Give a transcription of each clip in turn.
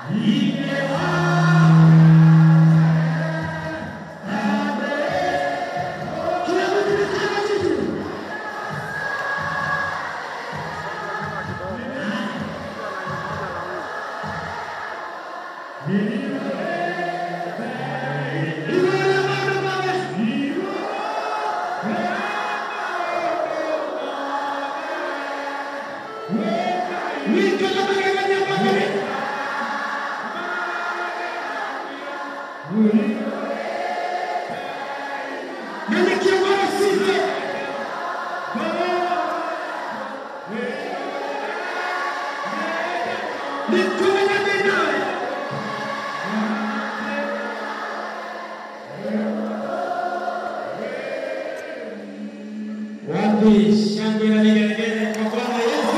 Wapi shangwe na vigelegele kwa Bwana Yesu?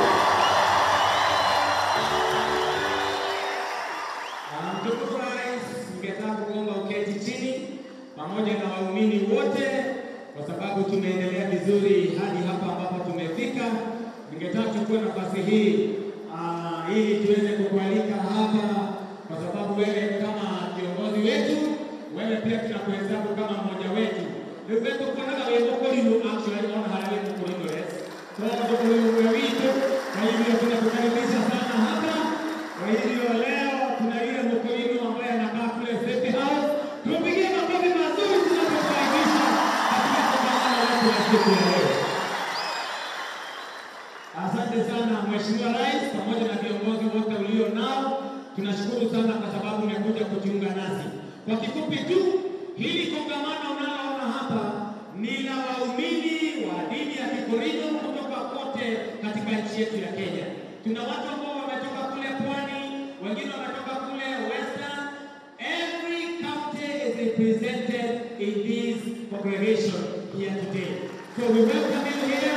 Ah, Mtukufu Rais, ningetaka kuomba uketi chini pamoja na waumini wote, kwa sababu tumeendelea vizuri hadi hapa ambapo tumefika. Ningetaka kuchukua nafasi hii ah, ili tuweze kukualika hapa, kwa sababu wewe kama kiongozi wetu, wewe pia tunakuhesabu kama mmoja wetu. Ndugu kunaga wimbo kulinu actually on harare mkulinu yes. Kwa hiyo kulinu wito, kwa hivyo tunakukaribisha sana hapa. Kwa hivyo leo tuna yule mkulinu ambaye anakaa kule State House. Tumpigie makofi mazuri tunapokaribisha katika kongamano letu la siku ya leo. Asante sana Mheshimiwa Rais pamoja na viongozi wote ulio nao. Tunashukuru sana kwa sababu umekuja kujiunga nasi. Kwa kifupi tu, hili kongamano unaloona hapa ni la waumini wa dini ya Kikorido kutoka kote katika nchi yetu ya Kenya. Tuna watu ambao wametoka kule pwani, wengine wametoka kule western. Every county is represented in this congregation here today. So we welcome you here.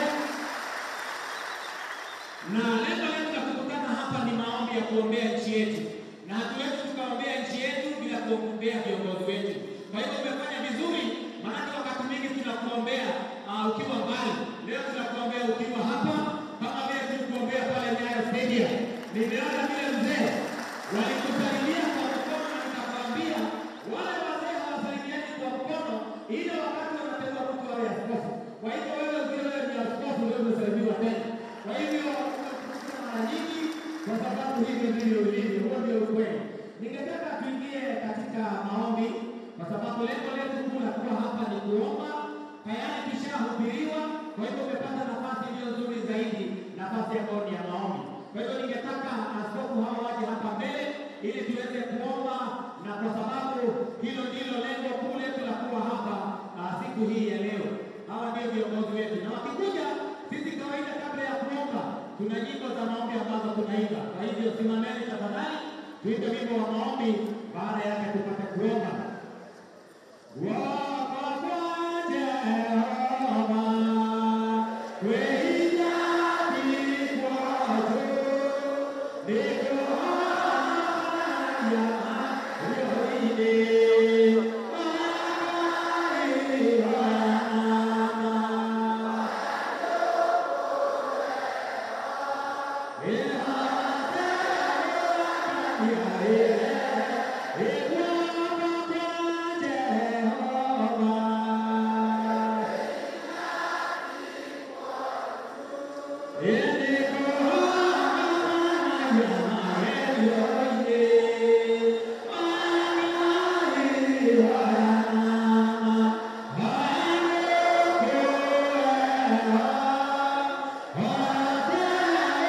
Na lengo letu la kukutana hapa ni maombi ya kuombea nchi yetu, na hatuwezi tukaombea nchi yetu bila kuombea viongozi wetu. Kwa hivyo umefanya vizuri, maanake wakati mwingi tunakuombea uh, ukiwa mbali. Leo tunakuombea ukiwa hapa, kama vile tulikuombea pale Nyayo Stadium. Nimeona vile mzee walikusalimia kwa mkono, na nikakwambia wale wazee hawasalimiani kwa mkono, ile wakati wanateua mtu awe askofu. Kwa hivyo wewe ukiwa wewe ni askofu, ndio umesalimiwa tena. Kwa hivyo tunakutana mara nyingi kwa sababu hivyo ndivyo ilivyo, huo ndio ukweli. Ningetaka tuingie katika maombi kwa sababu lengo letu kuu la kuwa hapa ni kuomba. Tayari tushahubiriwa, kwa hivyo umepata nafasi iliyo nzuri zaidi, nafasi ambayo ni ya maombi. Kwa hivyo ningetaka askofu hao waje hapa mbele ili tuweze kuomba, na kwa sababu hilo ndilo lengo kuu letu la kuwa hapa ah, siku hii ya leo. Hawa ndio viongozi wetu, na wakikuja sisi kawaida, kabla ya kuomba, tuna nyimbo za maombi ambazo tunaimba. Kwa hivyo simameni tafadhali, tuimbe wimbo wa maombi, baada yake tupate kuomba.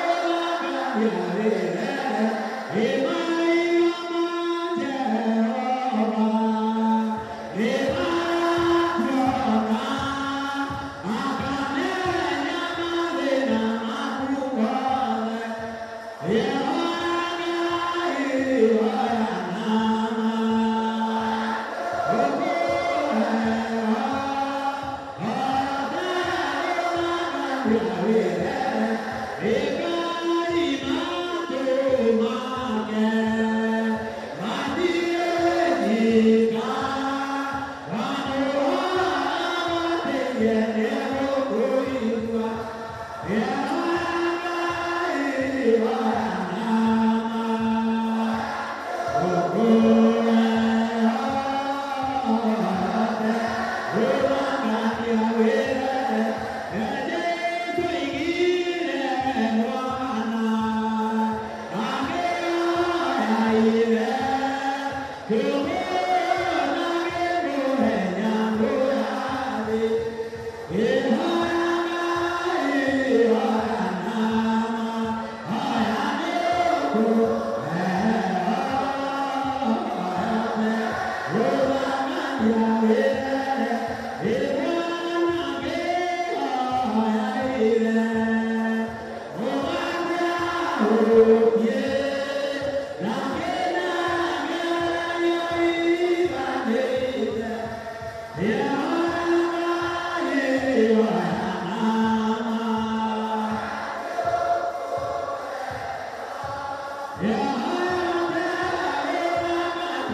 Yeah.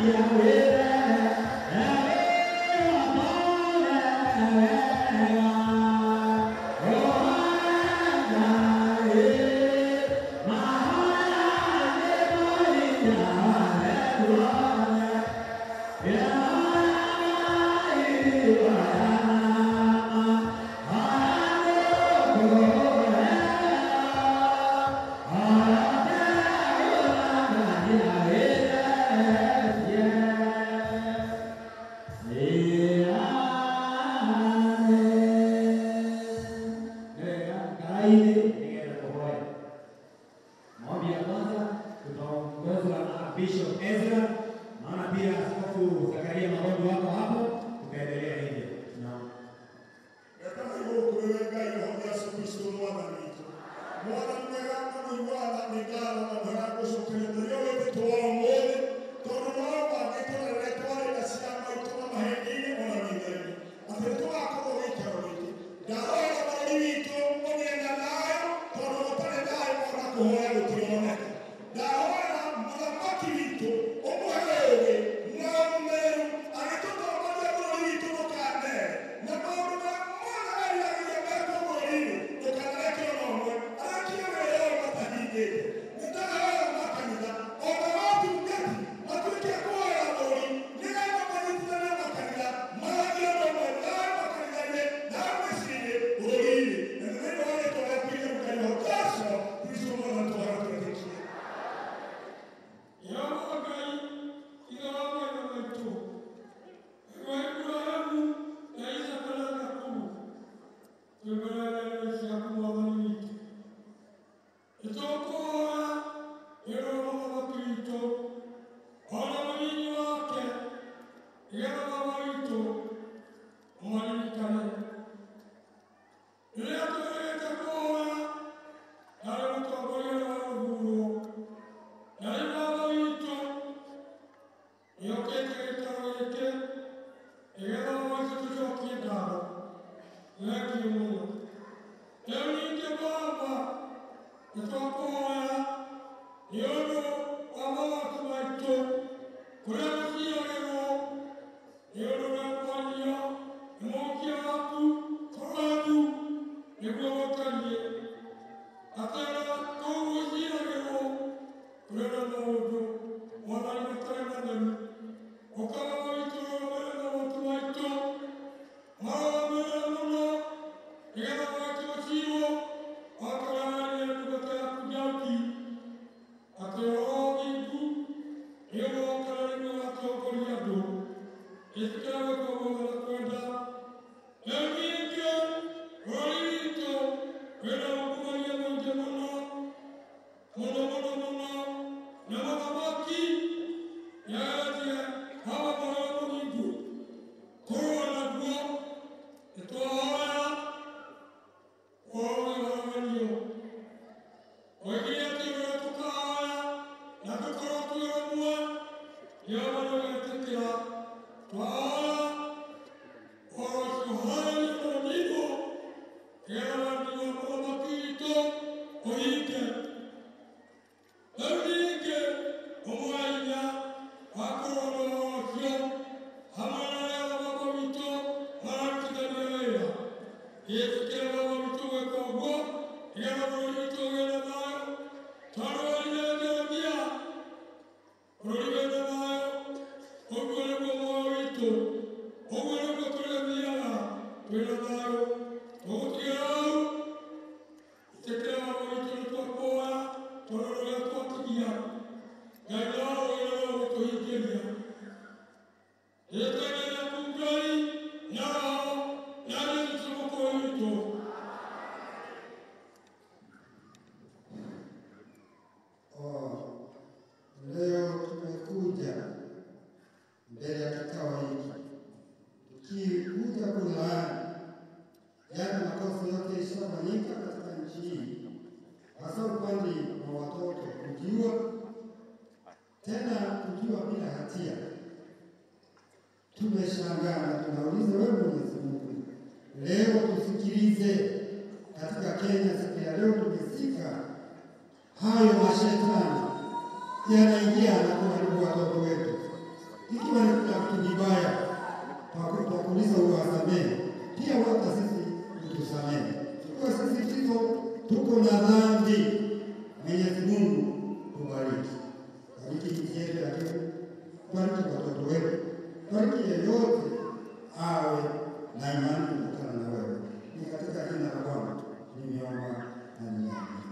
Maombi ya kwanza tutaongozwa na Bishop Ezra, naona pia Askofu Zakaria Magondo wako hapo, tutaendelea hivyo. Naam. Gatanga igũrũ kũrĩ we Ngai ũhonge Yesu Kristo Mwathani witũ. Mwathani mwega mũno Mwathani nĩ ngatho na mwega ngũcokeria mũrĩo wĩtĩtwo wa ũmũthĩ tondũ nĩ wabangĩtwo na rĩrĩa twarĩ na ciana maitũ na mahĩndĩ-inĩ ona maitho-inĩ atĩ nĩ tũgakorwo gĩikaro gĩkĩ. Ndahoera bũrũri witũ ũgĩe na thayũ tondũ gũtarĩ thayũ ona kũhoya gũtironeka. Ndahoera mũthamaki witũ ũmũhe ũũgĩ na ũmenyo agĩtũtongoria bũrũri witũ ndũkanere na maũndũ marĩa mothe meriragĩria mekwo bũrũri-inĩ ndũkanareke ona ũmwe arekie wĩra ũyũ matahingĩte nĩ ndahoera makanitha ona watungati matuĩke a kũhoera bũrũri nĩgetha manyitithanie makanitha maragie ũndũ ũmwe thayũ makanitha-inĩ thayũ mĩciĩ-inĩ bũrũri-inĩ na nĩ thĩinĩ wa rĩtwa rĩa Kristo Ngai wa Jesu Kristo mwana twara twetĩkie Yehova Ngai igara wega witũ we Ibrahimu na Isaka na Jakubu twĩmbere ciaku mwathani witũ nĩtũkũhoya nĩũndũ wa mũthamaki witũ ona mũnyinyi wake nĩgetha baba witũ ũmaririkane rĩrĩa twĩrĩte kũhoya narĩ mũtongoria wa rũhuho na rĩu baba witũ nĩokĩte gĩikaro gĩkĩ nĩgetha baba witũ tũcokie ngatho thengiũ mũno rĩu ningĩ baba nĩtwakũhoya nĩ ũndũ wa magooti maitũ kũrĩa gũciarĩrwo nĩ ũndũ wekwanio nĩ mũhikia waku tũratu nĩguo gũtariĩ atĩra kũu gũciarĩrwo kũrĩ na maũndũ mwathani matarĩ matheru ũkaba witũ rũgamĩrĩra magooti maitũ marũgamĩrĩra mũno nĩgetha maitũ gũciirwo wakaganaria ndungata yaku Daudi atĩ roho thingu nĩũgoka na nĩguo ũgatongoria andũ ĩtikĩra gwĩkwo guothe na kwenda rĩu ningĩ bũrũri witũ wĩna ungumania mũingĩ mũno mũno mũno mũno na mũthamaki nĩageretie hawa mũheo mũthingu kũrũa naguo nĩtwahoya woũgĩhoranio oigire atĩ ũrĩa tũkahoya na tũkorwo twĩ ũmwe jehova nĩũgetĩkĩra twahoya ũhoro ũcio ũharĩrie mũninwo nĩgetha wathani wa mũthamaki witũ ũhinge rĩu ningĩ ũmwe hinya wa kũrũa na ũhoro ũcio hamwe na arĩa baba witũ mararutithania wĩra gĩtĩkĩre baba witũ gwĩka ũguo nĩgetha bũrũri witũ ũgĩe na thayũ tondũ werire Jeremia bũrũri wĩna thayũ ũguo nĩguo muoyo witũ ũguo nĩguo tũrĩthiaga twĩna thayũ tũgũtigĩra hau itekera baba witũ nĩtwakũhoya tondũ rũrĩa twatigia ngai no wĩra no gũtũhingĩria rĩtwa rĩaku ngai na roho na Yesu mwokozi witũ Oh, leo tumekuja mbele ya kikao hiki tukikuja kulaani yale makosa yote yaliyofanyika katika nchi hii, hasa upande wa watoto kujiua, tena kujiua bila hatia. Tumeshangaa na tunauliza wewe Mwenyezi Mungu, leo tusikilize katika Kenya siku ya leo tumesika hayo mashetani yanaingia na kuharibu watoto wetu. ikiwa ni kuna kitu kibaya kwa kwa kuuliza uwasamehe, pia hata sisi utusamehe. Ikiwa sisi Tito tuko na dhambi, Mwenyezi Mungu tubariki, bariki nchi yetu ya Kenya, bariki watoto wetu, bariki yeyote awe na imani kutokana na wewe. Ni katika jina la Bwana nimeomba na nimeamini.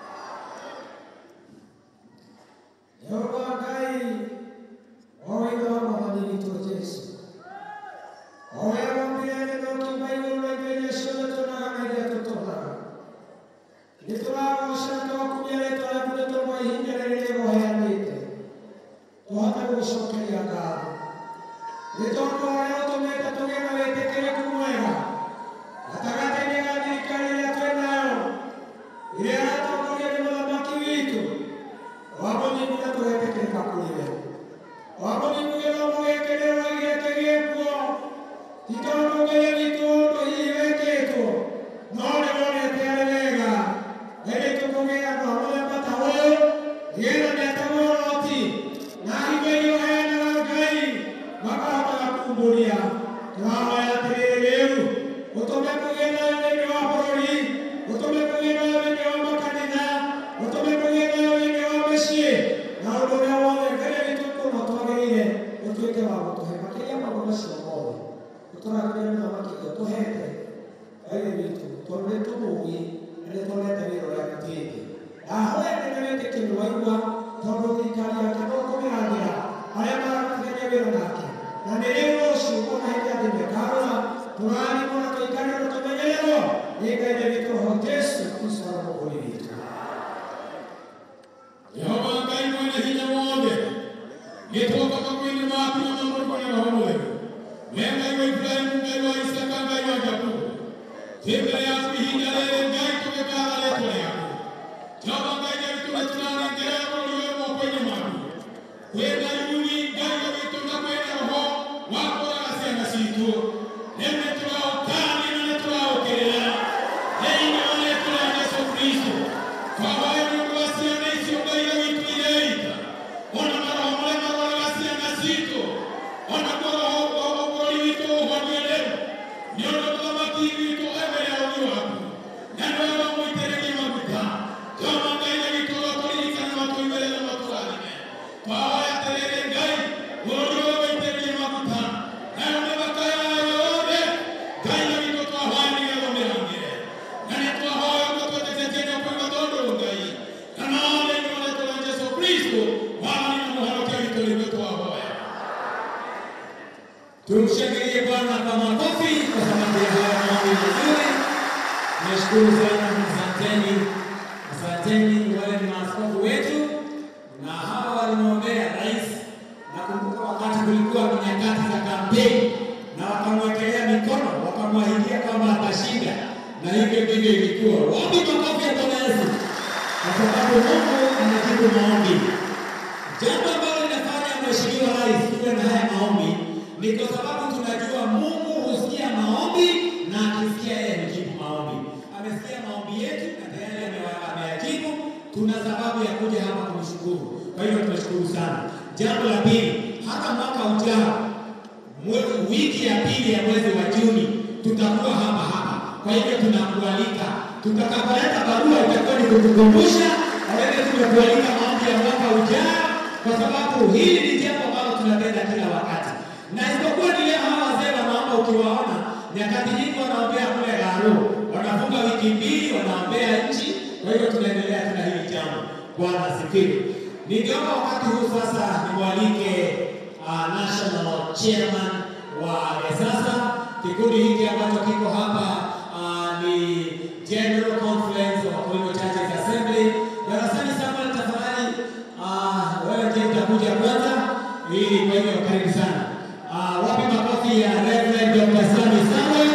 Yehova Ngai owenga mwathani witũ Jesu oya wambire gũkiuma igũrũ rĩa indo iria ciothe tuonaga na iria tũtonaga nĩ tũragoca twakumia rĩtwa rĩaku nĩ tondũ wa ihinda rĩrĩ rĩgoheanĩte tũhote gũgũcokeria ngatho nĩ tondũ ũrĩa ũtũmĩte tũgĩe na wĩtĩkĩrĩku mwega gatagatĩ-inĩ ga thirikari ĩrĩa twĩ nayo ĩrĩa ĩratongorio nĩ mũthamaki witũ wamũthingu na tũgetĩkĩrĩka kũrĩ we wamũthingu gĩthomo gĩkĩ rĩrĩa gĩake gĩkuo ti tondũ Ngai witũ ũndũ hihi wĩkĩtwo no nĩ wonete arĩ wega ĩrĩ tũkũgĩa na mũthemba ta ũyũ nĩgetha nĩatagwo Loti na hingo iria ũheanaga Ngai makahotaga kumbũria tũrahoya atĩrĩrĩ rĩu ũtũme kũgĩe nayo thĩinĩ wa bũrũri ũtũme kũgĩe nayo thĩinĩ wa makanitha ũtũme kũgĩe nayo thĩinĩ wa mĩciĩ na ũndũ ũrĩa wothe Ngai witũ kuuma twagĩrĩire ũtuĩke wa gũtũhe makĩria maũndũ macio mothe ũtũragĩre mũthamaki ũrĩa tũhete Ngai witũ tondũ nĩ tũmũũĩ na nĩ tuonete wĩra ũrĩa arutĩte ndahoya nene wĩtĩkio waigua tondũ thirikari yake no kũmĩrangĩra arĩa mararutithania wĩra nake na nĩ rĩu rũciũ ona hĩndĩ atĩ mekarũra tũrathimwo na tũikare na tũmenyererwo nĩ Ngai na witũ roho Jesu Kristo arĩ mũgũri witũ Yehova Ngai mwene hinya wothe gĩtwoka kwĩnĩ maku na mamũrũ marĩa roho mwega we Ngai wa Ibrahimu Ngai wa Isaka Ngai wa Jakubu twĩ mbere yaku ihinda rĩrĩ Ngai tũgĩkaatha rĩĩtwa rĩaku Jehova Ngai witũ nĩ tũrarengera bũrũri ũyũ moko-inĩ maku kwĩna yuni Ngai wa witũ na kwĩna roho wa kũraga ciana citũ rĩu nĩ tũraũkania na nĩ tũraũkĩrĩra thĩinĩ wa rĩĩtwa rĩa Jesũ Kristo twahoya nĩ ũndũ wa ciana icio Ngai wa witũ ireita ona maroho marĩa maroraga ciana citũ ona kwa roho wa bũrũri witũ ũhonie rĩu nĩ ũndũ mũthamaki witũ emere ũthiũ waku na nĩwe wamũitĩrĩria maguta Jehova Ngai na witũ ũgatũririkana matũimĩre na matũrathime twahoya atĩrĩrĩ Ngai bũrũri ũyũ wĩitĩrĩrie maguta nayo mĩthaka yayo yothe Ngai na witũ twahoya nĩgetha ũmĩrangĩre na nĩ twahoya ũguo twetĩkĩtie na kuuga tondũ Ngai kana thĩinĩ wa rĩĩtwa rĩa Jesũ Kristo mwathani na mũhonokia witũ nĩguo twahoya Tumshangilie Bwana kwa makofi kwa sababu ya haya maombi mazuri. Nashukuru sana, asanteni, asanteni wale ni maaskofu wetu na hawa walimwombea rais. Nakumbuka wakati kulikuwa ni nyakati za kampeni na wakamwekelea mikono, wakamwahidia kwamba atashinda, na hivyo ndivyo ilikuwa. Wapi makofi ya Bwana Yesu? Kwa sababu Mungu anajibu maombi. Jambo ambalo linafanya Mheshimiwa Rais tuwe na haya maombi ni kwa sababu tunajua Mungu husikia maombi na akisikia yeye hujibu maombi. Amesikia maombi yetu na tayari amewa- ameyajibu. Tuna sababu ya kuja hapa kumshukuru. Kwa hivyo tunashukuru sana. Jambo la pili, hata mwaka ujao mwe- wiki ya pili ya mwezi wa Juni tutakuwa hapa hapa. Kwa hivyo tunakualika, tutakapoleta barua itakuwa ni kutukumbusha wewe, tumekualika maombi ya mwaka ujao, kwa sababu hili ni jambo ambalo tunatenda kila wakati, na isipokuwa ni leo hawa wazee wanaomba, ukiwaona nyakati nyingi wanaombea kule Garu, wanafunga wiki mbili, wanaombea nchi. Kwa hivyo tunaendelea tuna hili jambo. Bwana asifiwe. Ningeomba wakati huu sasa nimwalike uh, national chairman wa Resasa. Kikundi hiki ambacho kiko hapa uh, ni General Conference of Wakulima Churches Assembly. Darasani Samuel, tafadhali uh, wewe ndiye utakuja kwanza, ili kwa hivyo karibu sana. Uh, wapi makofi ya Reverend Dr. Sami Samuel?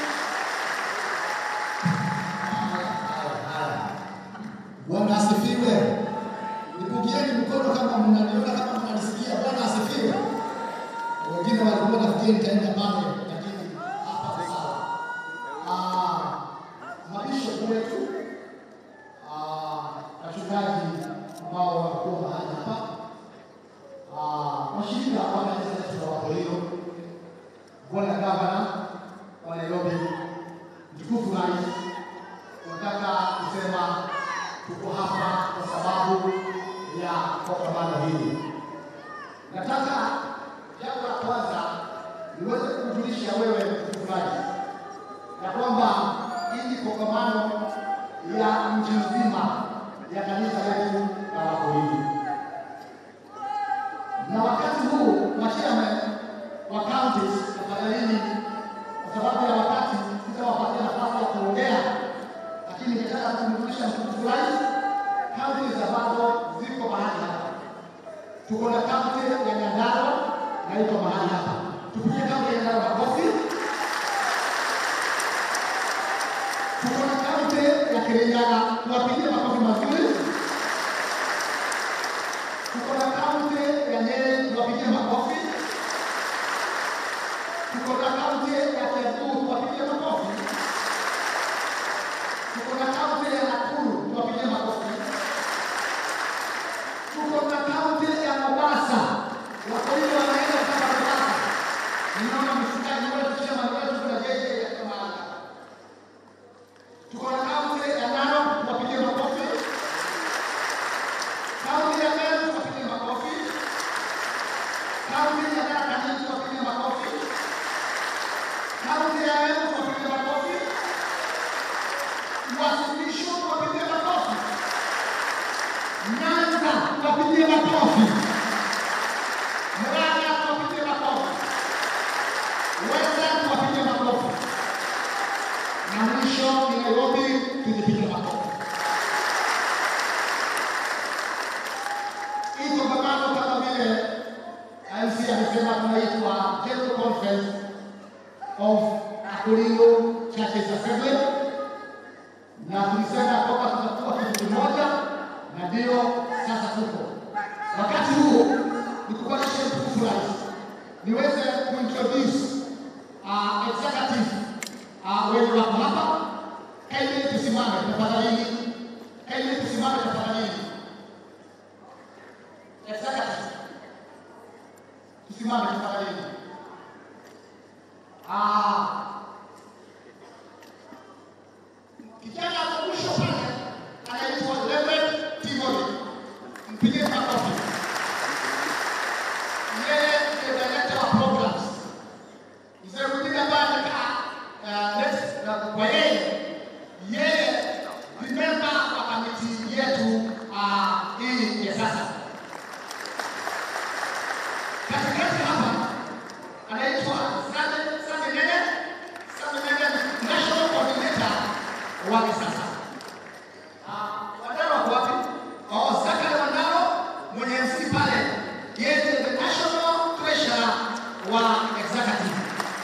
Bwana asifiwe. Nipungieni mkono kama mnaniona, kama mnanisikia. Bwana asifiwe. Wengine walikuwa nafikiri nitaenda pale, lakini hapa ni sawa. Ah, mabishop wetu, ah, wachungaji ambao walikuwa mahali hapa, ah, washirika wa kanisa Na wakati huu machairman wa counties tafadhalini, kwa sababu ya wakati sitawapatia nafasi ya kuongea, lakini ningetaka kumrudisha mtukufu rais. Counties ambazo ziko mahali hapa, tuko na kaunti ya Nyandarua na iko mahali hapa. Tupigie kaunti ya Nyandarua makofi. Tuko na kaunti ya Kirinyaga, tuwapigie makofi mazuri. Tuko na kaunti ya Nyeri, tuwapigie makofi. Tuko na kaunti ya Kiambu, tuwapigie makofi. Tuko na kaunti ya Nakuru, tuwapigie makofi. Tuko na kaunti ya Mombasa, wako hivi wanaenda mpaka Mombasa. Ninaona mshikaji wetu chama wetu kuna jeje ya Kamala. Tuko na kaunti ya Narok, tuwapigie makofi. Kaunti ya Meru, tuwapigie makofi. Kaunti ya Tharaka Nithi, tuwapigie makofi. Kaunti ya Embu, tuwapigie makofi. Wasilisho, tuwapigie makofi. Nyanza, tuwapigie makofi. Murang'a, tuwapigie makofi. Western, tuwapigie makofi. Na mwisho ni Nairobi, tujipige makofi. Hii kongamano kama vile MC amesema tunaitwa General Conference of Akulindo Churches Assembly, na tulisema kwamba tutakuwa kitu kimoja, na ndio sasa tuko. Wakati huu nikukualishe mtukufu rais, niweze kuintroduce uh, executive uh, wenye wako hapa. Kaini tusimame tafadhali, kaini tusimame tafadhali. Executive tusimame tafadhali. Ah, kijana wa mwisho pale anaitwa Reverend Timothy, mpigie makofi. Yeye ndiye director wa programs. Mzee mwingine ambaye amekaa uh, next uh, kwa yeye, yeye ni member wa kamiti yetu uh, hii ya sasa. Katikati hapa anaitwa Same Same Nene, Same Nene ni national coordinator wake sasa. Ah, Wadaro wako wapi? Oh, Zakari Wadaro mwenye MC pale, yeye ndiye the national treasurer wa executive.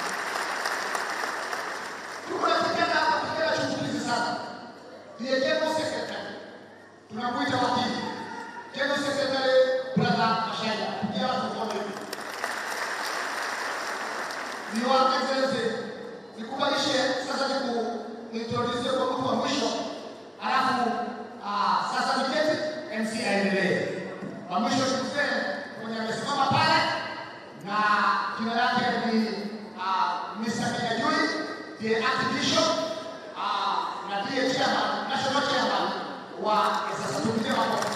Tuko na kijana hapa, kijana chungulizi sana, ndiye general secretary. Tunamuita wakili general secretary brother Mashaia, pia tukuone hivi. Your Excellency, nikubalishe sasa niku introduce kwa mtu wa mwisho, alafu ah, sasa niketi MC aendelee. Wa mwisho ni mzee mwenye amesimama pale na jina lake ni ah, Mr. Kajui, ndiye Archbishop ah, na ndiye chairman, national chairman wa sasa tupigie makofi.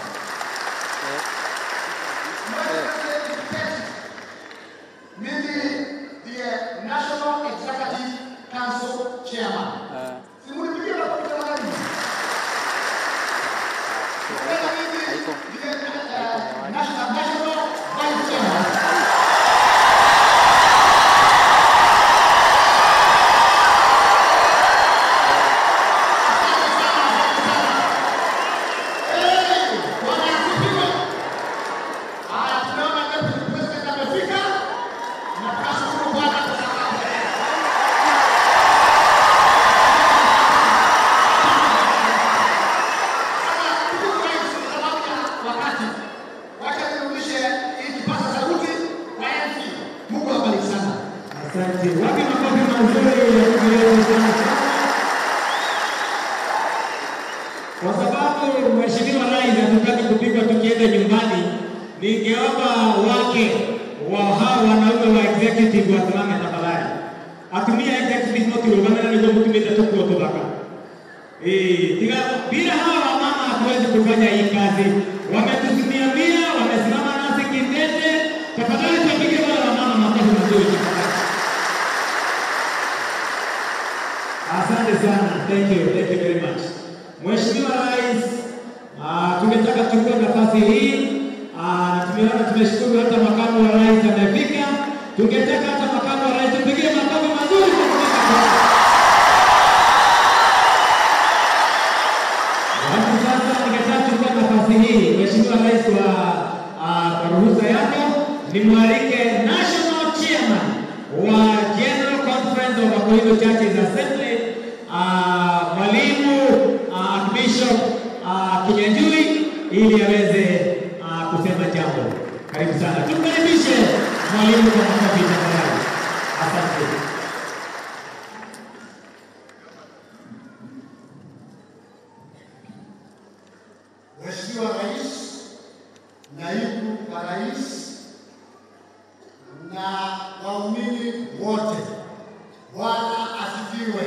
Mimi ndiye National Executive Council Chairman. Simunipigie makofi jamani. Tena mimi ndiye eh, National National Vice Chairman. Eh, Bwana asifiwe. Haya, tunaona Deputy President amefika na tunashukuru Bwana kwa sababu ya yeye. Sasa, ndugu rais, kwa sababu ya wakati, wacha nirudishe hii kipaza sauti kwa MC. Mungu awabariki sana. Asante. Wapi makofi mazuri ya kuendeleza sana. Kwa sababu Mheshimiwa Rais hatutaki kupigwa tukienda nyumbani, ningeomba wake wa hao wanaume wa executive wasimame tafadhali. Atumia executive motirũgamana nĩguo mũtumĩte tũkuo tũthaka. Eh, tiga bila hawa wamama hatuwezi kufanya hii kazi. Wametusimamia, wamesimama nasi kidete. Tafadhali tuwapige wale wamama makofi mazuri tafadhali. Asante sana. Thank you. Thank you very much. Mheshimiwa Rais, ah, tumetaka tuchukue nafasi hii ah, na tumeona tumeshukuru hata makamu rais amefika. Tungetaka hata makamu wa rais tupigie makofi mazuri kwa kufika kwake. Alafu sasa ningetaka kuchukua nafasi hii, Mheshimiwa Rais, kwa ah, kwa ruhusa yako nimwalike National Chairman wa General Conference of Akoizo Churches Assembly ah, Mwalimu ah, Bishop ah, Kinyanjui ili aweze ah, kusema jambo. Karibu sana, tumkaribishe mwalimu kwa makofi tafadhali. Asante. Mheshimiwa Rais, Naibu wa Rais na waumini wote, Bwana asifiwe.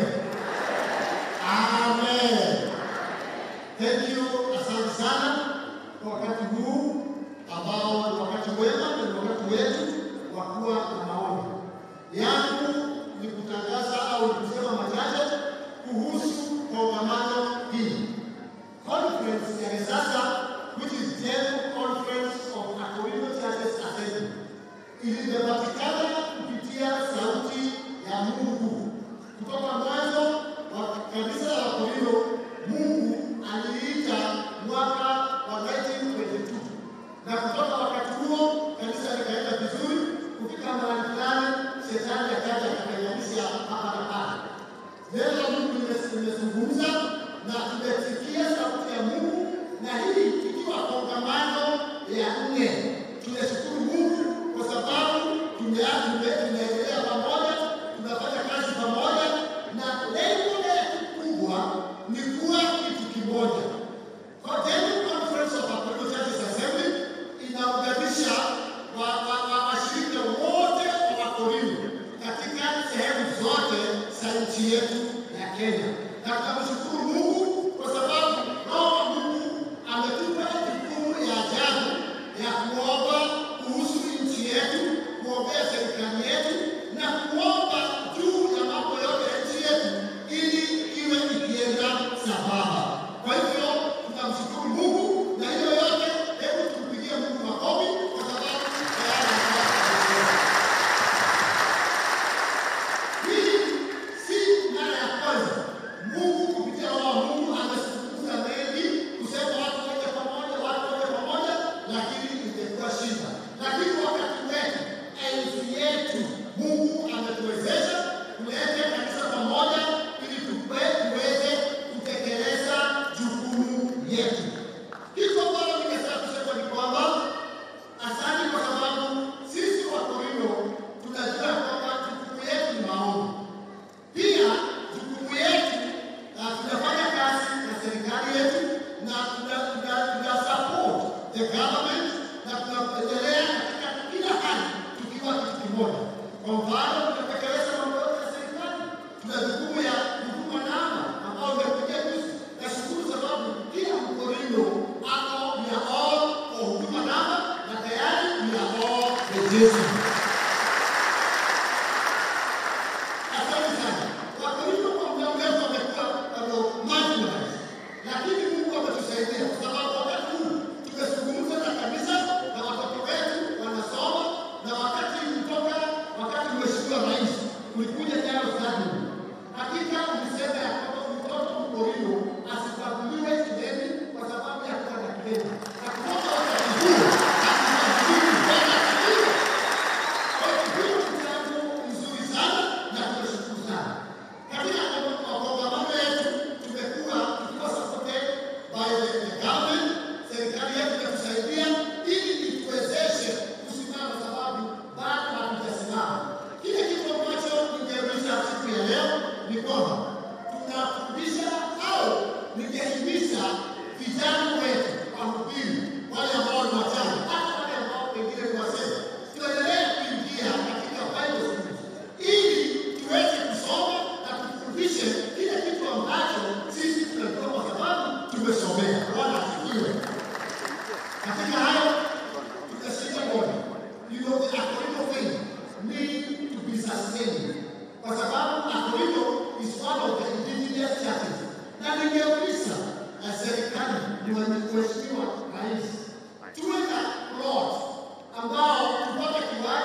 Amen. Thank you, asante sana kwa wakati huu ambao ni wakati wema na ni wakati wetu wa kuwa na maombi. Yangu ni kutangaza au ni kusema machache kuhusu kongamano hili. Conference ya sasa which is General Conference of Akoizo Churches Assembly ilipatikana kupitia sauti ya Mungu kutoka mwanzo wa kanisa la Akoizo. Mungu aliita mwaka wa 1922 na kutoka wakati huo kanisa likaenda vizuri. Kufika mahali fulani, shetani akaja akakanyamisha hapa na pale. Neno la Mungu lime- limezungumza na tumesikia sauti ya Mungu, na hii ikiwa kongamano ya nne. Tunashukuru Mungu kwa sababu tumea- tume- tunaendelea pamoja, tunafanya kazi pamoja, na lengo letu kubwa ni kuwa kitu kimoja. Kwa General Conference of Akoizo Churches Assembly inaunganisha wa- wa- wa- washirika wote wa Wakorintho katika sehemu zote za nchi yetu ya Kenya. Na tunamshukuru Mungu kwa sababu Roho wa Mungu ametupa jukumu ya ajabu ya kuomba kuhusu nchi yetu, kuombea serikali yetu na kuomba juu ya mambo yote ya nchi yetu ili iwe ikienda sambamba. Kwa hivyo tunamshukuru Mungu na hiyo yote, hebu tumpigie Mungu makofi kwa sababu tayari amekuwa hii si mara ya kwanza Mungu kupitia Roho wa Mungu amezungumza mengi kusema watu waje pamoja, watu waje pamoja, lakini imekuwa shida. Lakini wakati wetu, enzi yetu, Mungu ametuwezesha kuleta kanisa pamoja ili tupe- tuweze kutekeleza jukumu yetu. Kitu ambalo ningetaka kusema ni kwamba asante kwa sababu sisi Wakorintho tunajua kwamba jukumu yetu ni maombi. Pia jukumu yetu na tunafanya kazi na serikali yetu na tuna, tuna, tuna support the government na tunaendelea katika kila hali tukiwa kitu kimoja. Kwa mfano, tunatekeleza mambo yote ya serikali. Tuna jukumu ya huduma namba ambao umekuja juzi. Nashukuru sababu kila Mkorintho ako we are all kwa huduma namba na tayari we are all registered. Asante sana. Wakorintho kwa muda mrefu wamekuwa bado marginalized. Lakini Mungu ametusaidia kwa sababu wakati huu tumezungumza na kanisa na watoto wetu wanasoma na wakati kutoka wakati Mheshimiwa Rais ulikuja jana stadium. Hakika ulisema ya kwamba mtoto Mkorintho asibaguliwe shuleni kwa sababu ya kuwa na kilema. Na kutoka wakati huo asibaguliwe tena shuleni. Kwa hiyo hiyo ni jambo nzuri sana na tunashukuru sana. Katika kongamano yetu tumekuwa tukiwa supported by the the government, serikali yetu inatusaidia ili ituwezeshe kusimama, sababu bado hatujasimama. Kile kitu ambacho ningeuliza siku ya leo ni kwamba tunafundisha au ningehimiza vijana wetu wahubiri, wale ambao ni wachanga, hata wale ambao pengine ni wazee, tuendelee kuingia katika Bible schools ili tuweze kusoma na tufundishe kile kitu ambacho sisi tunajua kwa sababu tumesomea. Bwana asifiwe. Katika hayo tutashika moja. You know, the Akorinto faith need to be sustained. Kwa sababu Akorinto is one of the indigenous churches. Na ningeuliza na serikali ni mheshimiwa rais tuwe na plot ambao tupate kiwanja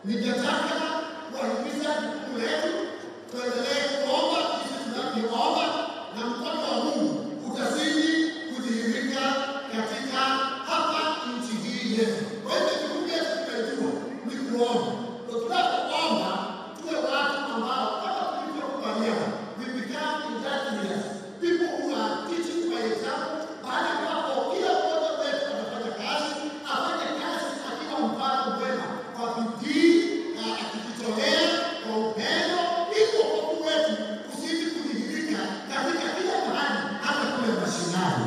Ningetaka kuwahimiza jukumu letu, tuendelee kuomba jinsi tunavyoomba, na mkono wa Mungu utazidi kudhihirika katika hapa nchi hii yetu. Kwa hivyo jukumu letu tumejua ni kuomba. Ndio tunapoomba tuwe watu ambao kama tulivyokubaliana, we become industrious, people who are teaching by example, baada ya hapo kila mmoja wetu anafanya kazi, afanye kazi akiwa mfano mwema kwa bidii na akijitolea kwa upendo, ili wokovu wetu usiji kudhihirika katika kila mahali, hata kule mashinani.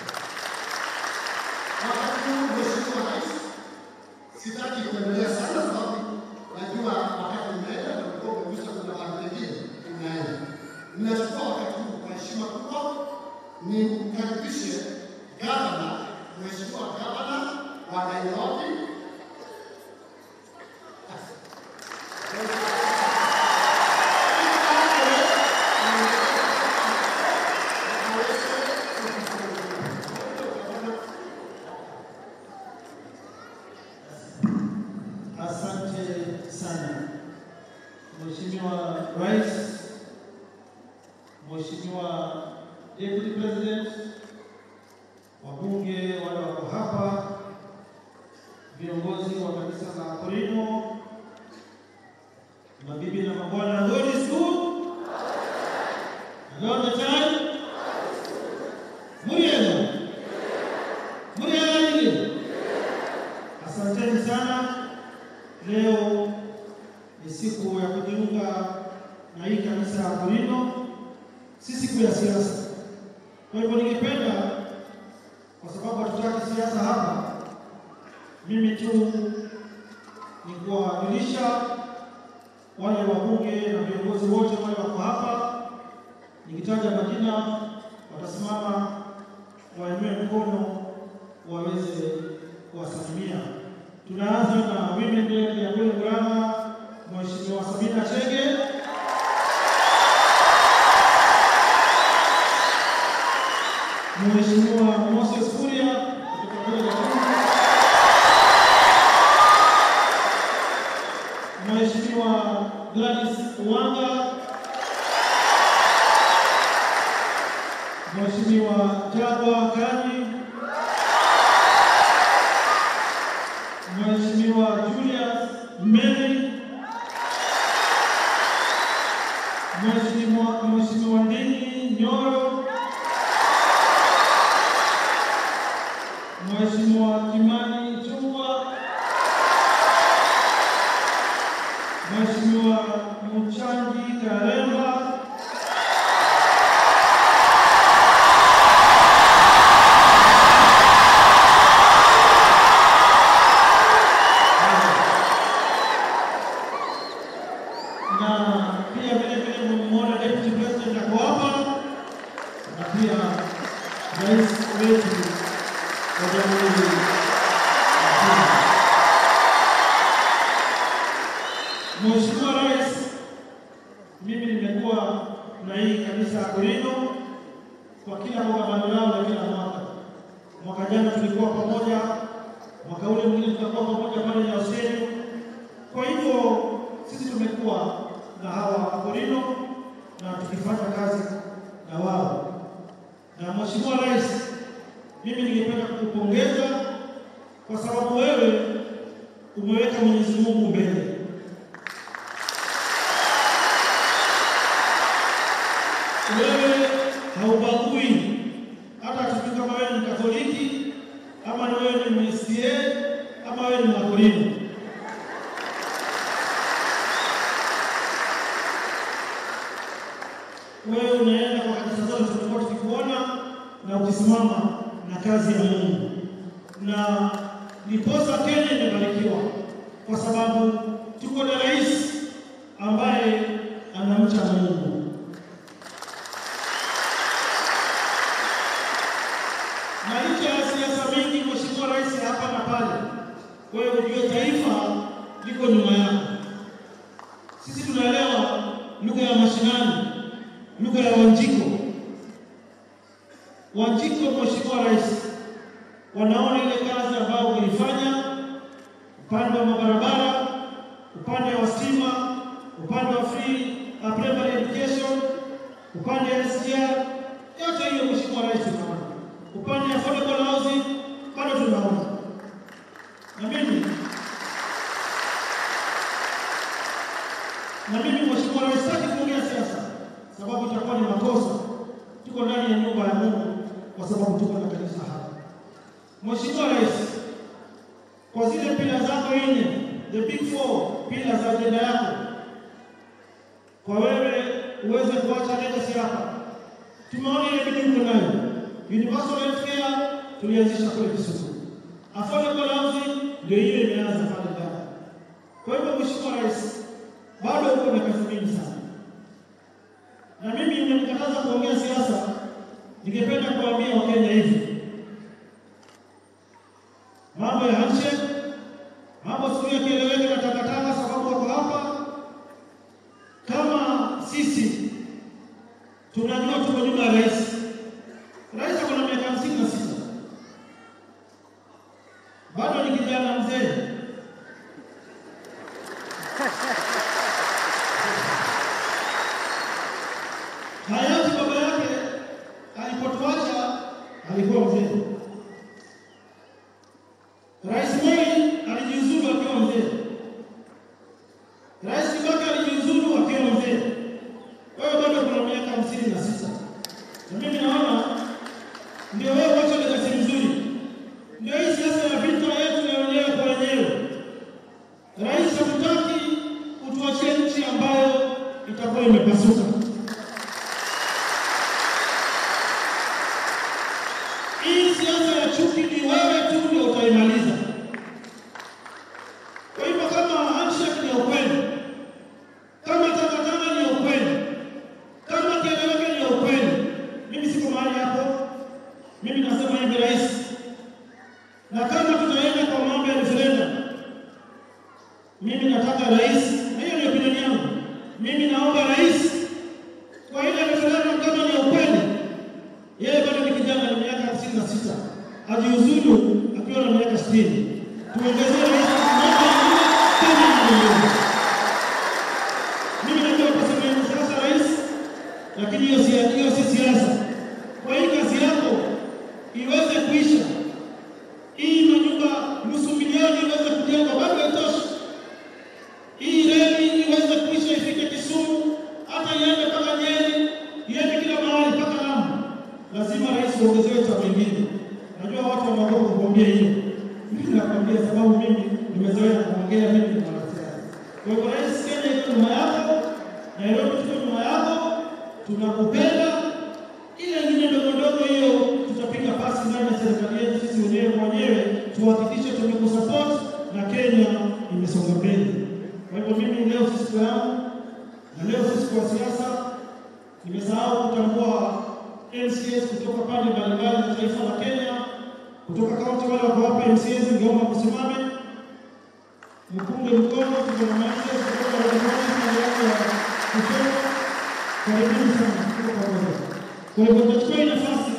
Wakati huu Mheshimiwa Rais, sitaki kuendelea sana sababu najua wakati umeenda na ulikuwa umegusa kuna mambo mengine unaenda. Ninachukua wakati huu kwa heshima kubwa nimkaribishe gavana, Mheshimiwa gavana wa Nairobi Asante sana Mheshimiwa Rais, Mheshimiwa Deputy President, wabunge wale wako hapa, viongozi wa kanisa la Korino, mabibi na mabwana, God is good and all the time. Murielo, Murielo, asanteni sana. Leo ni siku ya kujiunga na hii kanisa ya Korino, si siku ya siasa. Kwa hivyo ningependa, kwa sababu hatutaki siasa hapa, mimi tu ni kuwajulisha wale wabunge na viongozi wote wale wako hapa, nikitaja majina watasimama wainue mkono waweze kuwasalimia. Tunaanza na women rep ya kule Murang'a, Mheshimiwa Sabina Chege. Mheshimiwa Moses Kuria kutoka kule Gatundu. Mheshimiwa Gladys Uwanga. Mheshimiwa Jagwa Kanyi. Mheshimiwa Julius Mary, Mheshimiwa Mheshimiwa Ndini Nyoro, Mheshimiwa Kimani Chungwa, Mheshimiwa Mchangi Karemba, na pia vile vile mmemwona deputy president ako hapa na pia rais wetu wa jamhuri ya Kenya. Mheshimiwa Rais, mimi nimekuwa na hii kanisa ya Korino kwa kila kongamano lao la kila mwaka. Mwaka jana tulikuwa pamoja, mwaka ule mwingine tutakuwa pamoja pale Nyausieni. Kwa hivyo sisi tumekuwa na hawa Wakorino na tukifanya kazi na wao. Na Mheshimiwa Rais, mimi ningependa kukupongeza kwa sababu wewe umeweka Mwenyezi Mungu mbele. Wewe haubagui hata tujui kama wewe ni Katoliki ama ni wewe ni Mwislamu ama wewe ni Mwakorino. wewe unaenda kwa kanisa zote tumekuwa tukikuona na ukisimama na kazi ya Mungu, na ndiposa Kenya imebarikiwa kwa sababu tuko na rais ambaye anamcha Mungu. Na licha ya siasa mingi, Mheshimiwa Rais, hapa na pale, wewe ujue taifa liko nyuma yako. Sisi tunaelewa lugha ya mashinani lugha ya Wanjiko. Wanjiko, Mheshimiwa Rais, wanaona ile kazi ambayo umeifanya upande wa mabarabara, share. Yote hiyo Mheshimiwa Rais tunaona. Upande wa affordable housing bado tunaona. Na mimi na mimi Mheshimiwa Rais sitaki kuongea siasa sababu itakuwa ni makosa. Tuko ndani ya nyumba ya Mungu kwa sababu tuko na kanisa hapa. Mheshimiwa Rais, kwa zile pila zako nne, the big four pila za ajenda yako, kwa wewe uweze kuacha legacy hapa. Tumeona ile bidii uko nayo. Universal health care tulianzisha kule Kisumu. Affordable housing ndio hiyo imeanza pale ndani. Kwa hivyo Mheshimiwa Rais, bado uko na kazi mingi sana, na mimi nimenikataza kuongea siasa. Ningependa kuambia Wakenya hivi, mambo ya handshake, mambo siku yakieleweka na takataka, sababu wako hapa. Kama sisi tunajua tuko nyuma ya rais, rais ako na miaka hamsini na sita bado ni kijana mzee. Hayati baba yake alipotuacha alikuwa mzee. Rais Moi alijiuzulu akiwa mzee. Rais Kibaki alijiuzulu akiwa mzee. Wewe bado kuna miaka hamsini na sita na mimi naona ndio wewe wacha legacy mzuri, ndio hii siasa ya vita yetu ya wenyewe kwa wenyewe. Rais hatutaki utuachie nchi ambayo itakuwa imepasuka. Hii siasa ya chuki ni wewe tu ndio utaimaliza. Kwa hivyo kama handshake ni ya ukweli, kama takataka ni ya ukweli, kama kieleweke ni ya ukweli, mimi siko mahali hapo. Mimi nasema hivi rais, na kama tutaenda kwa mambo ya referendum, mimi nataka rais, na hiyo ni opinion yangu, mimi naomba rais kwa ile referendum, kama ni ya ukweli, yeye bado ni kijana, ni miaka hamsini na sita, ajiuzulu akiwa na miaka sitini. Tuongezee rais mmoja tena nyingine. Mimi najua kwa sababu ya siasa rais, lakini hiyo si hiyo si siasa. Kwa hii kazi yako iweze kuisha, hii manyumba nusu milioni iweze kujengwa, bado haitoshi. Hii reli iweze kuisha, ifike Kisumu, hata iende mpaka Nyeri, iende kila mahali mpaka Lamu. Lazima rais uongezewe cha mengine. Najua watu wanaogopa kuongea hiyo, mimi nakwambia sababu mimi nimezoea kuongea, mimi ni mwanasiasa. Kwa hivyo rais, Kenya iko nyuma yako, Nairobi tuko nyuma yako, tunakupenda. Ile ingine ndogo ndogo hiyo tutapiga pasi ndani ya serikali yetu sisi wenyewe kwa wenyewe, tuhakikishe tumekusupport na Kenya imesonga mbele. Kwa hivyo mimi leo si siku yangu na leo si siku ya siasa. Nimesahau kutambua MCAs kutoka pande mbalimbali za taifa la Kenya, kutoka kaunti wale wako hapa MCAs, ningeomba msimame mpunge mkono. Tuko na MCAs kutoka Walimani pande yako ya kushoto. Karibuni sana, tuko pamoja. Kwa hivyo tutachukua hii nafasi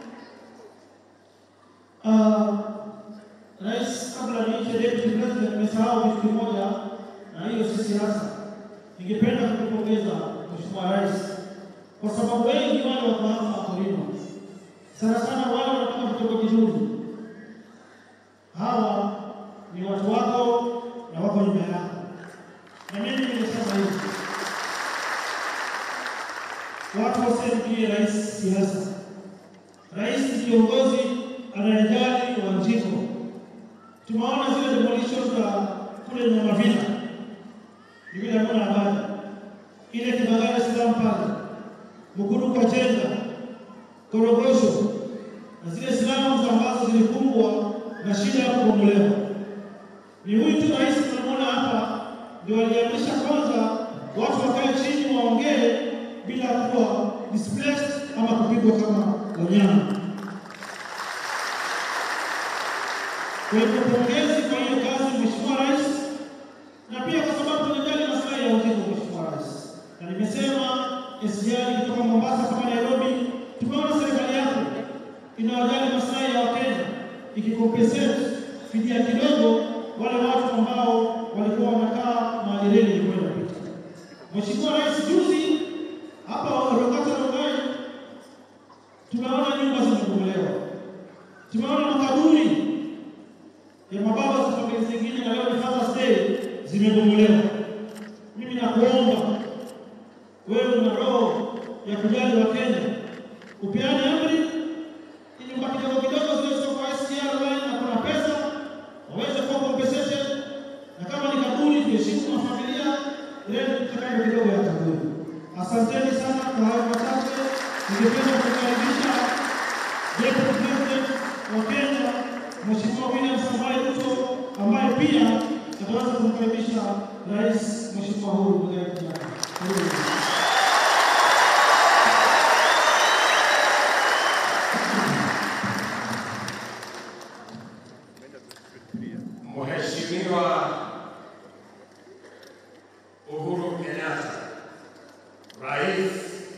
Ah, Rais, kabla niite deputy president, nimesahau kitu kimoja, na hiyo si siasa. Ningependa kukupongeza Mheshimiwa Rais kwa sababu wengi wale wako hapa wakulima, sana sana wale wanatoka vitongoji duni, hawa ni watu wako na wako nyuma yako, na mimi nimesema hivi, watu wasimpigie rais siasa. Rais ni kiongozi anayejali Wanjiko. Tumeona zile demolition za kule Nyamavila, ni vile hakuna habari ile Kibagala Salaam pale Mukuru Kajenga, Korogosho na zile silamu ambazo zilikumbwa na shida ya kubomolewa. Ni huyu tu rais tunamwona hapa ndio aliamrisha kwanza watu wakae chini waongee bila kuwa displaced ama kupigwa kama wanyama. Kwa hivyo pongezi kwa hiyo kazi Mheshimiwa Rais, na pia kwa sababu tunajali maslahi ya Wanjiko Mheshimiwa Rais, na nimesema SGR kutoka Mombasa kama Nairobi, tumeona serikali yako inawajali maslahi ya Wakenya ikikompensate fidia kidogo wale watu ambao walikuwa wanakaa mahali reli ilikuwa inapita. Mheshimiwa Rais, juzi hapa Rokata Rongai zimebomolewa. Mimi nakuomba wewe una roho ya kujali wa Kenya, upeane amri ili kwa kidogo kidogo zile sio kwa SGR line na kuna pesa waweze kuwa compensation, na kama ni kaburi tuheshimu na familia ile tutakayo kidogo ya kaburi. Asanteni sana kwa hayo machache. Ningependa kukaribisha Deputy President wa Kenya Mheshimiwa William Samoei Ruto ambaye pia ataweza kumkaribisha Rais Mheshimiwa Uhuru Muigai Kenyatta. Karibu. Mheshimiwa Uhuru Kenyatta, Rais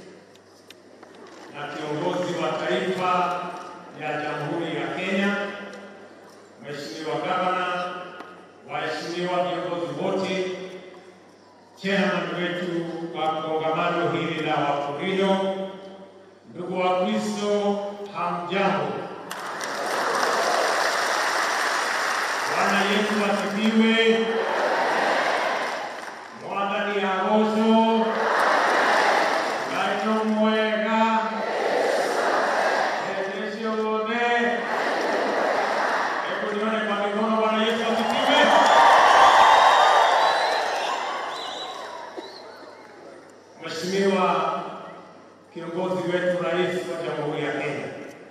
na kiongozi wa taifa ya Jamhuri ya Kenya, Mheshimiwa Gavana, waheshimiwa viongozi wote, chairman wetu wa kongamano hili la Wakurino, ndugu wa Kristo, hamjambo. Bwana Yesu asifiwe. Mwathani agoco. Ngai nĩ mwega. Hĩndĩ ciothe. Hebu nione kwa mikono. Bwana Yesu asifiwe. Mheshimiwa kiongozi wetu, Rais wa Jamhuri ya Kenya,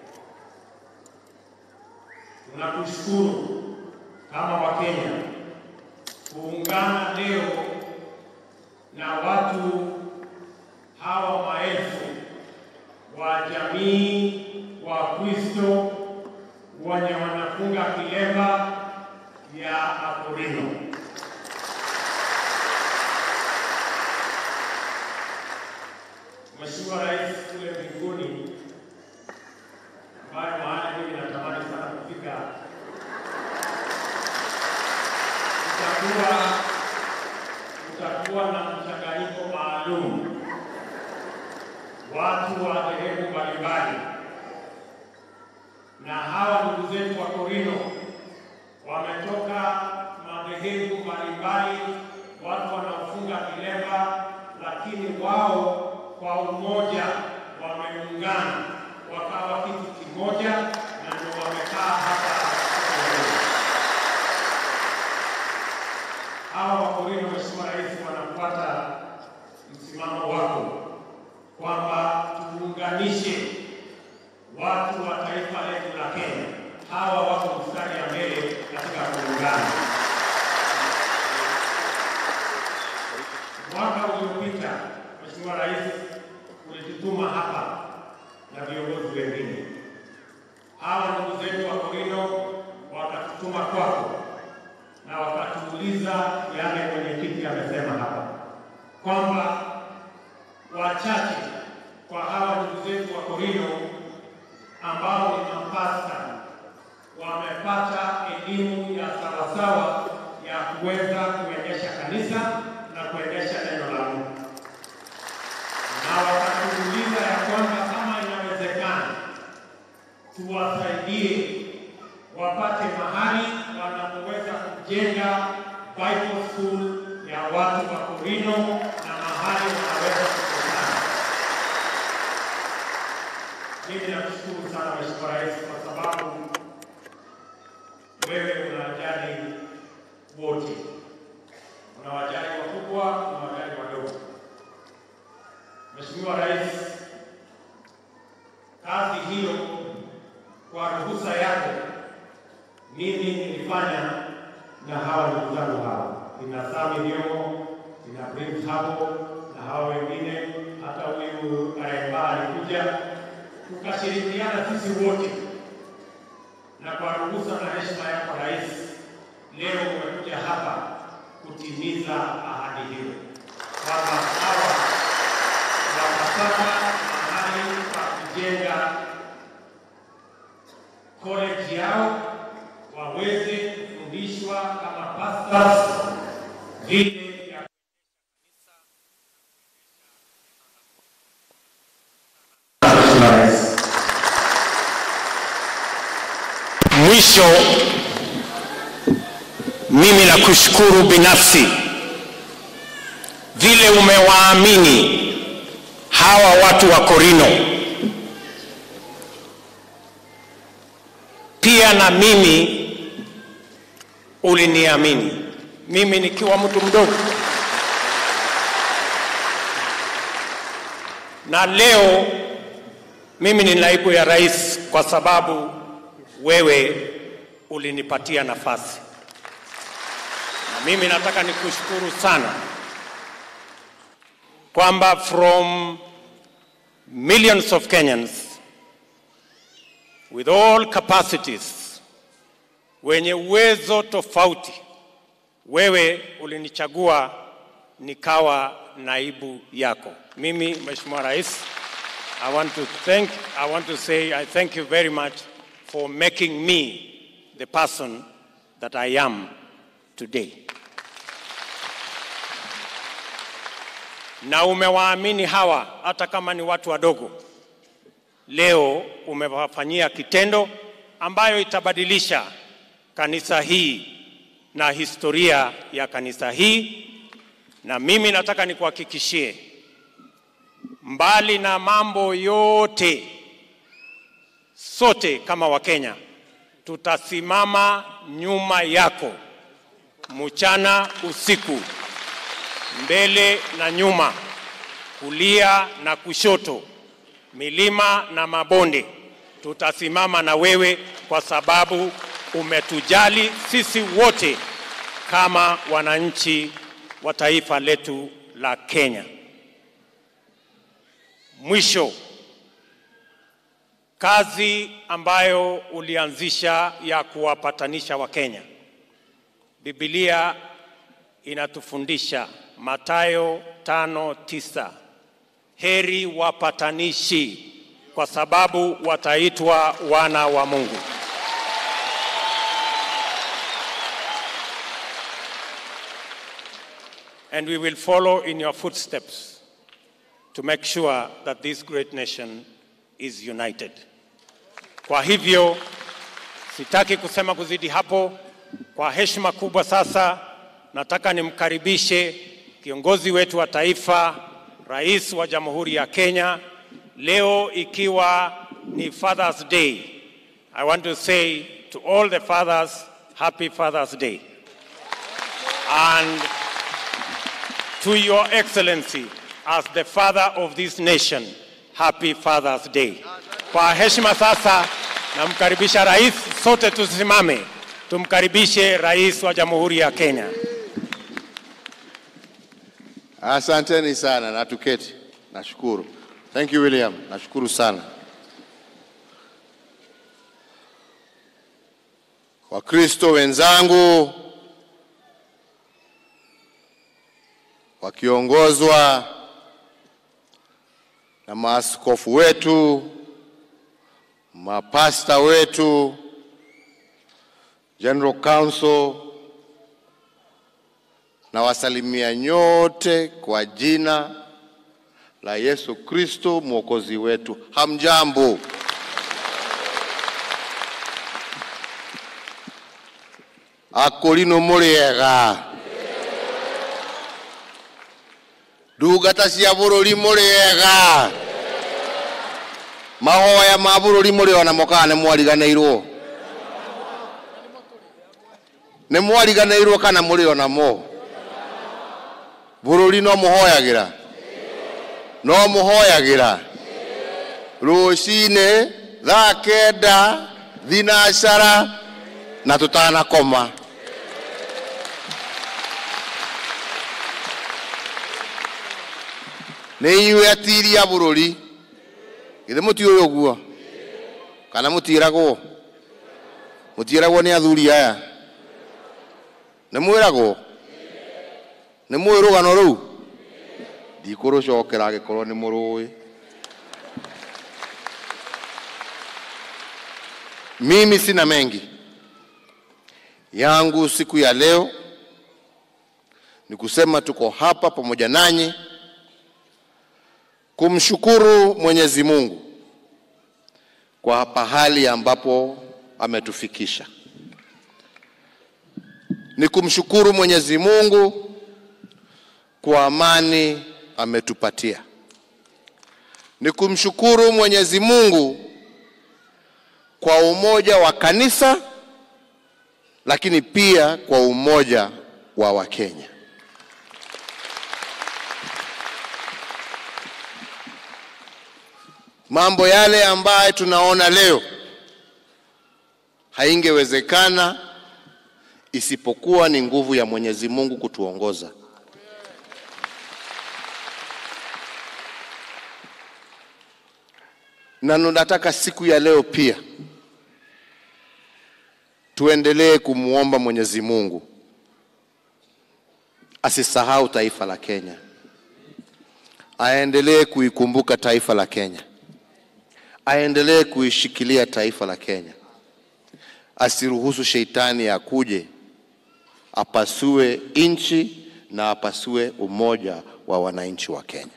tunakushukuru kama Wakenya kuungana leo na watu hawa maelfu wa jamii wa Kristo wenye wanafunga kilemba ya Akorino. Mheshimiwa Rais kule mbinguni, ambayo mahali mimi natamani sana kufika kutakuwa kutakuwa na mchanganyiko maalum, watu wa dhehebu mbalimbali, na hawa ndugu zetu wa Korino wametoka madhehebu mbalimbali, watu wanaofunga kilemba, lakini wao kwa umoja wameungana wakawa kitu kimoja, na ndio wamekaa hapa leo. hawa Wakorino, Mheshimiwa Rais, wanafuata msimamo wako kwamba tuunganishe watu wa taifa letu la Kenya. Hawa wako mstari ya mbele katika kuungana. Mwaka uliopita, Mheshimiwa Rais, ulitutuma hapa na viongozi wengine. Hawa ndugu zetu wa Korino wakatutuma kwako na wakatuuliza yale mwenyekiti amesema hapa kwamba wachache kwa hawa ndugu zetu wa Korino ambao ni mapasta wamepata elimu ya sawasawa ya kuweza kuendesha kanisa na kuendesha neno la Mungu, na wakatuuliza ya kwamba kama inawezekana tuwasaidie wapate mahali wanapoweza kujenga Bible school ya watu wa Korino na mahali wanaweza kukutana. Mimi nakushukuru sana Mheshimiwa Rais kwa sababu wewe unawajali wote, unawajali wakubwa, unawajali wadogo. Mheshimiwa Rais, kazi hiyo kwa ruhusa yako mimi nilifanya na hawa ndugu zangu hawa, ina Sami Nyomo, ina Prince hapo na hawa wengine, hata huyu Karemba alikuja, tukashirikiana sisi wote, na kwa ruhusa na heshima yako Rais, leo umekuja hapa kutimiza ahadi hiyo kwamba hawa watapata mahali pa kujenga college yao waweze kufundishwa kama pastors vile ya Mheshimiwa Rais. Mwisho, mimi nakushukuru binafsi vile umewaamini hawa watu wa Korino, pia na mimi uliniamini, mimi nikiwa mtu mdogo, na leo mimi ni naibu ya rais kwa sababu wewe ulinipatia nafasi, na mimi nataka nikushukuru sana kwamba from millions of Kenyans with all capacities, wenye uwezo tofauti, wewe ulinichagua nikawa naibu yako. Mimi Mheshimiwa Rais, I want to thank, I want to say I thank you very much for making me the person that I am today. Na umewaamini hawa hata kama ni watu wadogo. Leo umewafanyia kitendo ambayo itabadilisha kanisa hii na historia ya kanisa hii, na mimi nataka nikuhakikishie, mbali na mambo yote, sote kama Wakenya tutasimama nyuma yako mchana usiku, mbele na nyuma, kulia na kushoto, milima na mabonde. Tutasimama na wewe kwa sababu umetujali sisi wote kama wananchi wa taifa letu la Kenya. Mwisho, kazi ambayo ulianzisha ya kuwapatanisha Wakenya, Biblia inatufundisha Mathayo tano tisa, heri wapatanishi kwa sababu wataitwa wana wa Mungu. And we will follow in your footsteps to make sure that this great nation is united. Kwa hivyo sitaki kusema kuzidi hapo. Kwa heshima kubwa sasa nataka nimkaribishe kiongozi wetu wa taifa, Rais wa Jamhuri ya Kenya. Leo ikiwa ni Father's Day, I want to say to all the fathers, happy Father's Day. And to your excellency as the father of this nation, happy Father's Day. Kwa heshima sasa namkaribisha rais, sote tusimame tumkaribishe rais wa Jamhuri ya Kenya. Asanteni sana na tuketi. Nashukuru. Thank you William. Nashukuru sana. Wakristo wenzangu wakiongozwa na maaskofu wetu, mapasta wetu, General Council na wasalimia nyote kwa jina la Yesu Kristo mwokozi wetu. Hamjambo. Akorino muriega ndungata cia bururi muriega mahoya ma bururi muri ona mokaga nĩ mwariganĩirwo nĩ mwariganĩirwo kana mũrĩ o namo bururi no mũhoyagĩra no mũhoyagĩra rũcinĩ thaa kenda thinacara na tũtanakoma nĩ inyuĩ atiri a bũrũri githĩ mũtiũĩ ũguo kana mũtiĩragwo mũtiĩragwo nĩ athuri aya nĩ mwĩragwo nĩ mũĩ rũgano rũu ndikũrũcokera angĩkorwo nĩ mũrũĩ mimi sina mengi yangu siku ya leo ni kusema tuko hapa pamoja nanyi kumshukuru Mwenyezi Mungu kwa pahali ambapo ametufikisha. Ni kumshukuru Mwenyezi Mungu kwa amani ametupatia. Ni kumshukuru Mwenyezi Mungu kwa umoja wa kanisa, lakini pia kwa umoja wa Wakenya. Mambo yale ambayo tunaona leo haingewezekana isipokuwa ni nguvu ya Mwenyezi Mungu kutuongoza. Na nataka siku ya leo pia tuendelee kumwomba Mwenyezi Mungu asisahau taifa la Kenya, aendelee kuikumbuka taifa la Kenya, aendelee kuishikilia taifa la Kenya, asiruhusu sheitani akuje apasue nchi na apasue umoja wa wananchi wa Kenya.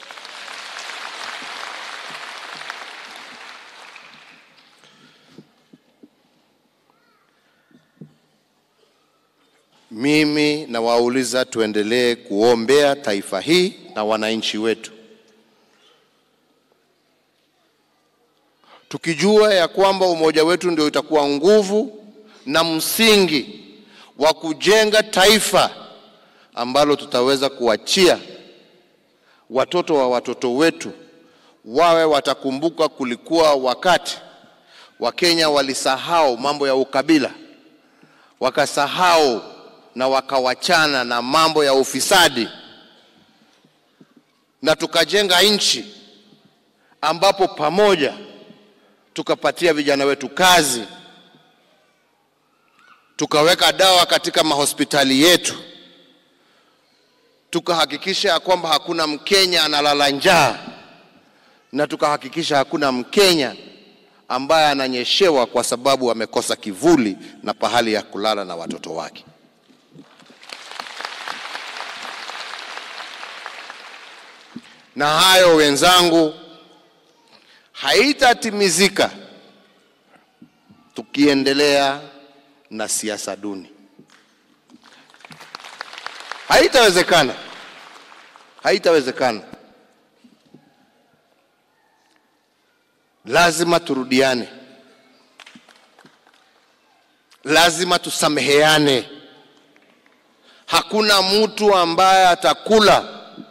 Mimi nawauliza tuendelee kuombea taifa hii na wananchi wetu, tukijua ya kwamba umoja wetu ndio itakuwa nguvu na msingi wa kujenga taifa ambalo tutaweza kuachia watoto wa watoto wetu wawe watakumbuka kulikuwa wakati Wakenya walisahau mambo ya ukabila, wakasahau na wakawachana na mambo ya ufisadi, na tukajenga nchi ambapo pamoja tukapatia vijana wetu kazi, tukaweka dawa katika mahospitali yetu, tukahakikisha ya kwamba hakuna Mkenya analala njaa, na tukahakikisha hakuna Mkenya ambaye ananyeshewa kwa sababu amekosa kivuli na pahali ya kulala na watoto wake. Na hayo wenzangu, haitatimizika tukiendelea na siasa duni. Haitawezekana, haitawezekana. Lazima turudiane, lazima tusameheane. Hakuna mtu ambaye atakula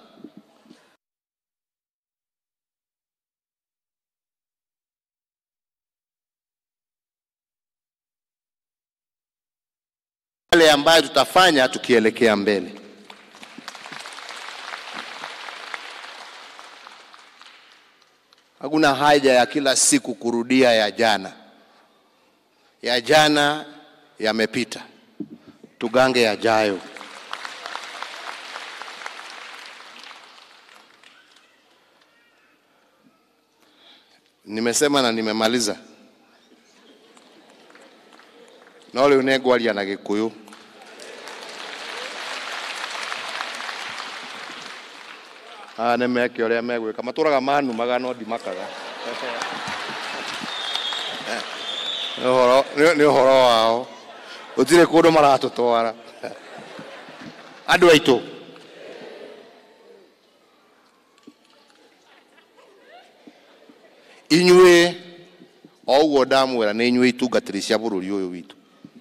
yale ambayo tutafanya tukielekea mbele. Hakuna haja ya kila siku kurudia ya jana. Ya jana yamepita, tugange yajayo. Nimesema na nimemaliza. no rĩu nĩngwaria na gĩkũyũ aya nĩ meke ũrĩa megwĩka matũraga manumaga no ndimakaga nĩ ũhoro nĩ- nĩ ũhoro wao gũtirĩ kũndũ maratũtwara andũ aitũ inyuĩ o ũguo ndamwĩra nĩ inyuĩ itungatĩri cia bũrũri ũyũ witũ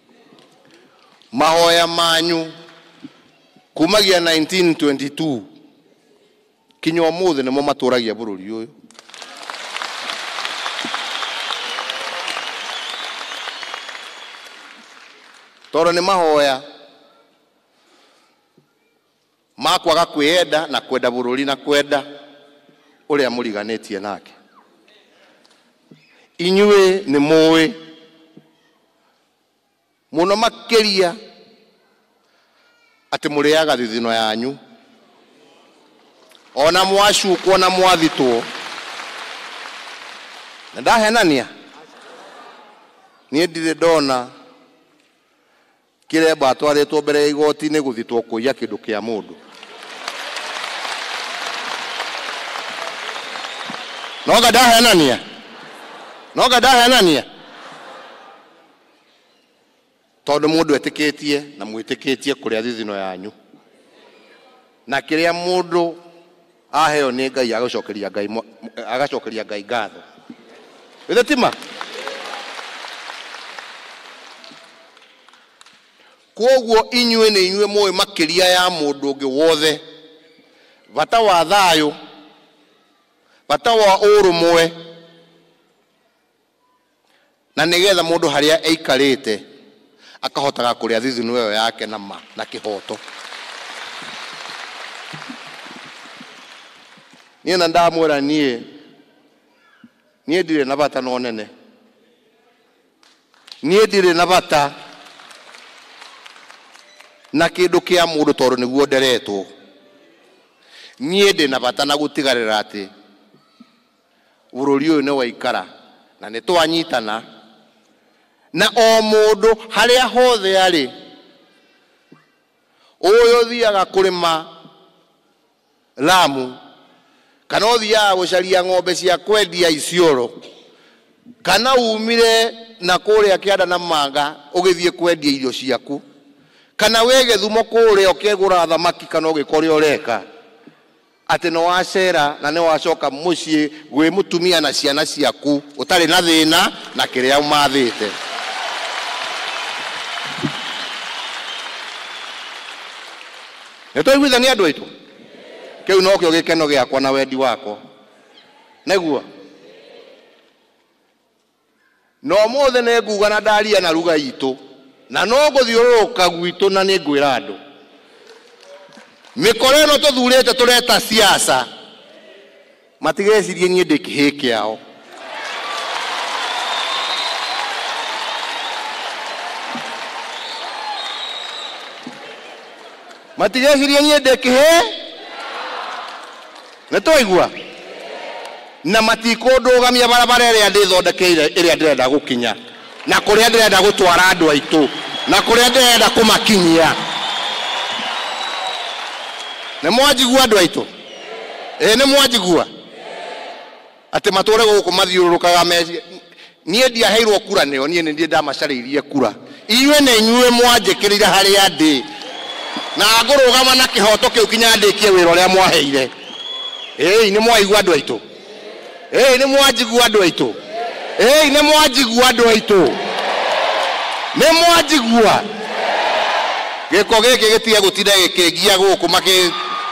mahoya manyu kumagia 1922 kinya ũmũthĩ nĩmo matũragia bũrũri ũyũ tondũ nĩ mahoya ma kwaga kwĩenda na kwenda bũrũri na kwenda ũrĩa mũriganĩtie nake inyuĩ nĩ mũĩ mũno makĩria atĩ mũrĩaga thithino yanyu ona mwacukwo na mwathitwo na ndahenania niĩ ndirĩ ndona kĩremba atwarĩtwo mbere ya igoti-inĩ gũthitwo kũiya kĩndũ kĩa mũndũ noga ndahenania noga ndahenania tondũ mũndũ etĩkĩtie na mwĩtĩkĩtie kũrĩa thithino yanyu na kä rä a må ndå aheo nä ngai agacokeria ngai mwa- agacokeria ngai ngatho ithe tima koguo inyuä nä inyuä må ä makä ria ya må ndå å ngä wothe bata wa thayå bata wa å rå mwe na nä getha må ndå harä a aikarä te akahotaga kå rä a thithino ä yo yake na ma na kä hoto niä na ndamwä ra niä niä ndirä na bata no nene niä ndirä na bata na kä ndå kä a må ndå tondå nä guo nderetwo niä ndä na bata na gå tigarä ra atä bå rå ri å yå nä waikara na nä twanyitana na o må ndå harä a hothe arä å yå å thiaga kå rä ma lamu kana å thiaga gå caria ng'ombe cia kwendia icioro kana umire na kå rä a kä anda na manga å gä thiä kwendia irio ciaku kana wä gä thumo kå rä a å kä gå ra thamaki kana å gä kore å reka atä nä wacera na nä wacoka må ciä gwä må tumia na ciana ciaku å tarä na thä na na kä rä a mathä te nä twaiguithania andå aitå kä u no kä o gä keno gä akwa na wendi wakwa näguo no må thä nä nguga na ndaria na ruga itå na no gå thiå rå rå ka gwitå na nä ngwä ra andå mä koro ä no tå thurä te tå reta ciaca matigecirie niä ndä kä hä kä ao matigecirie niä ndä kä hä nä twaigua na matikå ndå gamia barabara ä rä a ndä thondekeire ä rä a ndä renda gå kinya na kå rä a ndä renda gå twara andå aitå na kå rä a ndä renda kå makinyia nä mwanjigua andå aitå ä nä mwanjigua atä matå re gå kå mathiå rå rå kaga meci niä ndiaheirwo kura nä o niä nä ndiä ndamacarä irie kura inyuä nä inyuä mwanjä kä rä ire harä a ndä na ngå rå gama na kä hoto kä u kinya ndä kie wä ra å rä a mwaheire ĩĩ nĩ mwaigua andũ aitũ ĩĩ nĩ mwanjigua andũ aitũ ĩĩ nĩ mwanjigua andũ aitũ nĩ mwanjigua gĩko gĩkĩ gĩtige gũtinda gĩkĩngia gũkũ makĩ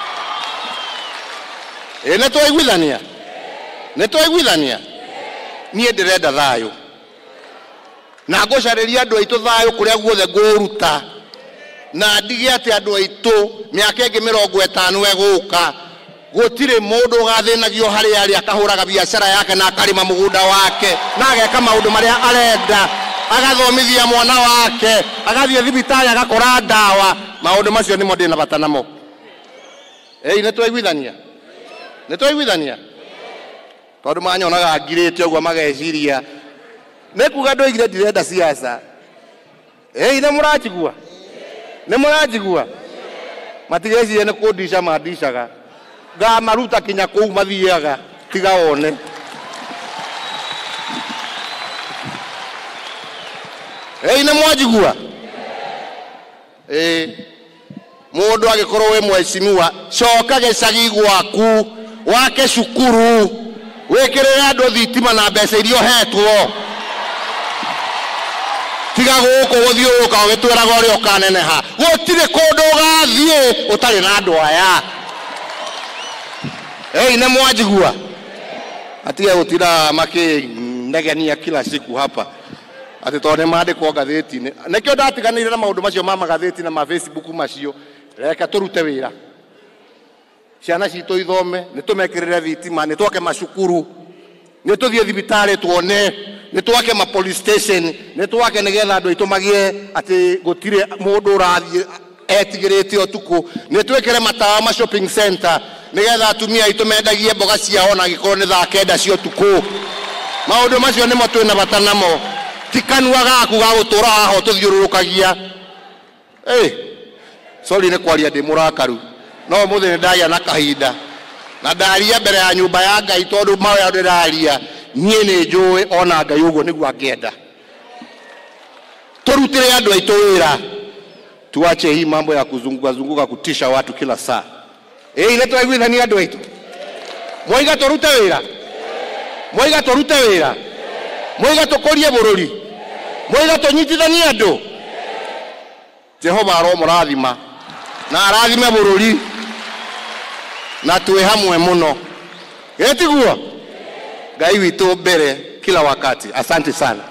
ĩĩ nĩ twaiguithania nĩ twaiguithania niĩ ndĩrenda thayũ na ngũcarĩria andũ aitũ thayũ kũrĩa guothe ngũruta na ndige atä andå aitå mä aka ä ngä mä rongo ätano egåka gå tirä må ndå å gathänagio harä arä akahå raga biacara yake na akarä ma må gunda wake na ageka maå ndå marä a arenda agathomithia mwana wake agathiä thibitarä agakora ndawa maå ndå macio nä mo ndä na bata namo ä nä twaiguithania nä twaiguithania tondå manyonaga ngirä te å guo mageciria nä kuga ndå igire ndirenda ciaca ä nä må ranjigua nä må ranjigua matigecirie nä kå ndica mandicaga ngamaruta kinya kå u mathiaga tiga one ĩi nä mwanjigua ĩĩ må ndå agä korwo wä mwecimiwa coka gä cagi gwaku wake cukuru wä kä rä re andå thitima na mbeca iria hetwo tiga gũkũ gũthiũrũka ũgĩtwĩraga ũrĩa ũkaneneha gũtirĩ kũndũ ũgathiĩ ũtarĩ na andũ aya ei nĩ mwanjigua atige gũtira makĩnegenia kila siku hapa atĩ tondũ nĩ mandĩkwo ngathĩti-inĩ nĩkĩo ndatiganĩire na maũndũ macio ma magathĩti na ma facebook macio reke tũrute wĩra ciana citũ ithome nĩ tũmekĩrĩre thitima nĩ twake macukuru nä tå thiä thibitarä tuone nä twake ma police station nä twake nä getha andå aitå magiä atä gå tirä må ndå å rathiä etigä rä te å tukå nä twä kä re matawa ma shopping center nä getha atumia aitå mendagie mboga ciao na gä korwo nä thaa kenda cia å tukå maå ndå macio nä mo twä na bata namo ti kanua gaku ga gå tå ra haha å tå thiå rå rå kagia sori nä kwaria ndä må rakaru no må thä nä ndagä na kahinda na ndaria mbere ya nyumba ya ngai tondå mawä ndä raria niä nä njå ona ngai å guo nä guo angäenda tå rutä andå aitå wä ra tuache hii mambo ya kuzunguka zunguka kutisha watu kila saa ä ithe twaiguithania andå aitå mwaiga tå rute wä ra mwaiga tå rute wä ra mwaiga tå kå rie bå rå ri mwaiga tå nyitithanie andå jehova aromå rathima na arathime bå rå ri na twä hamwe må no getiguo ngai witå mbere kila wakati asante sana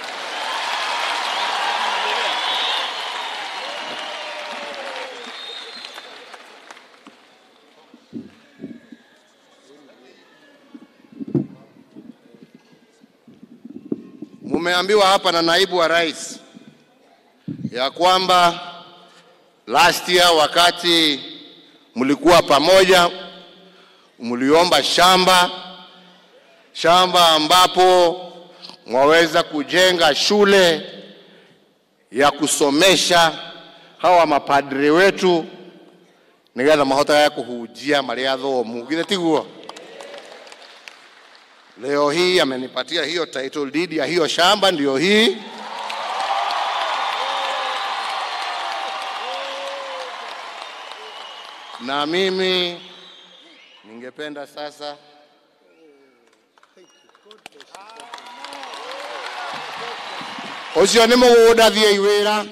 mumeambiwa hapa na naibu wa rais ya kwamba last year wakati mlikuwa pamoja mliomba shamba shamba ambapo mwaweza kujenga shule ya kusomesha hawa mapadre wetu nigetha mahotaga kuhunjia maria thomu githe tiguo leo hii amenipatia hiyo title deed ya hiyo shamba ndio hii na mimi ningependa sasa ucio nä må gå nda thiä wä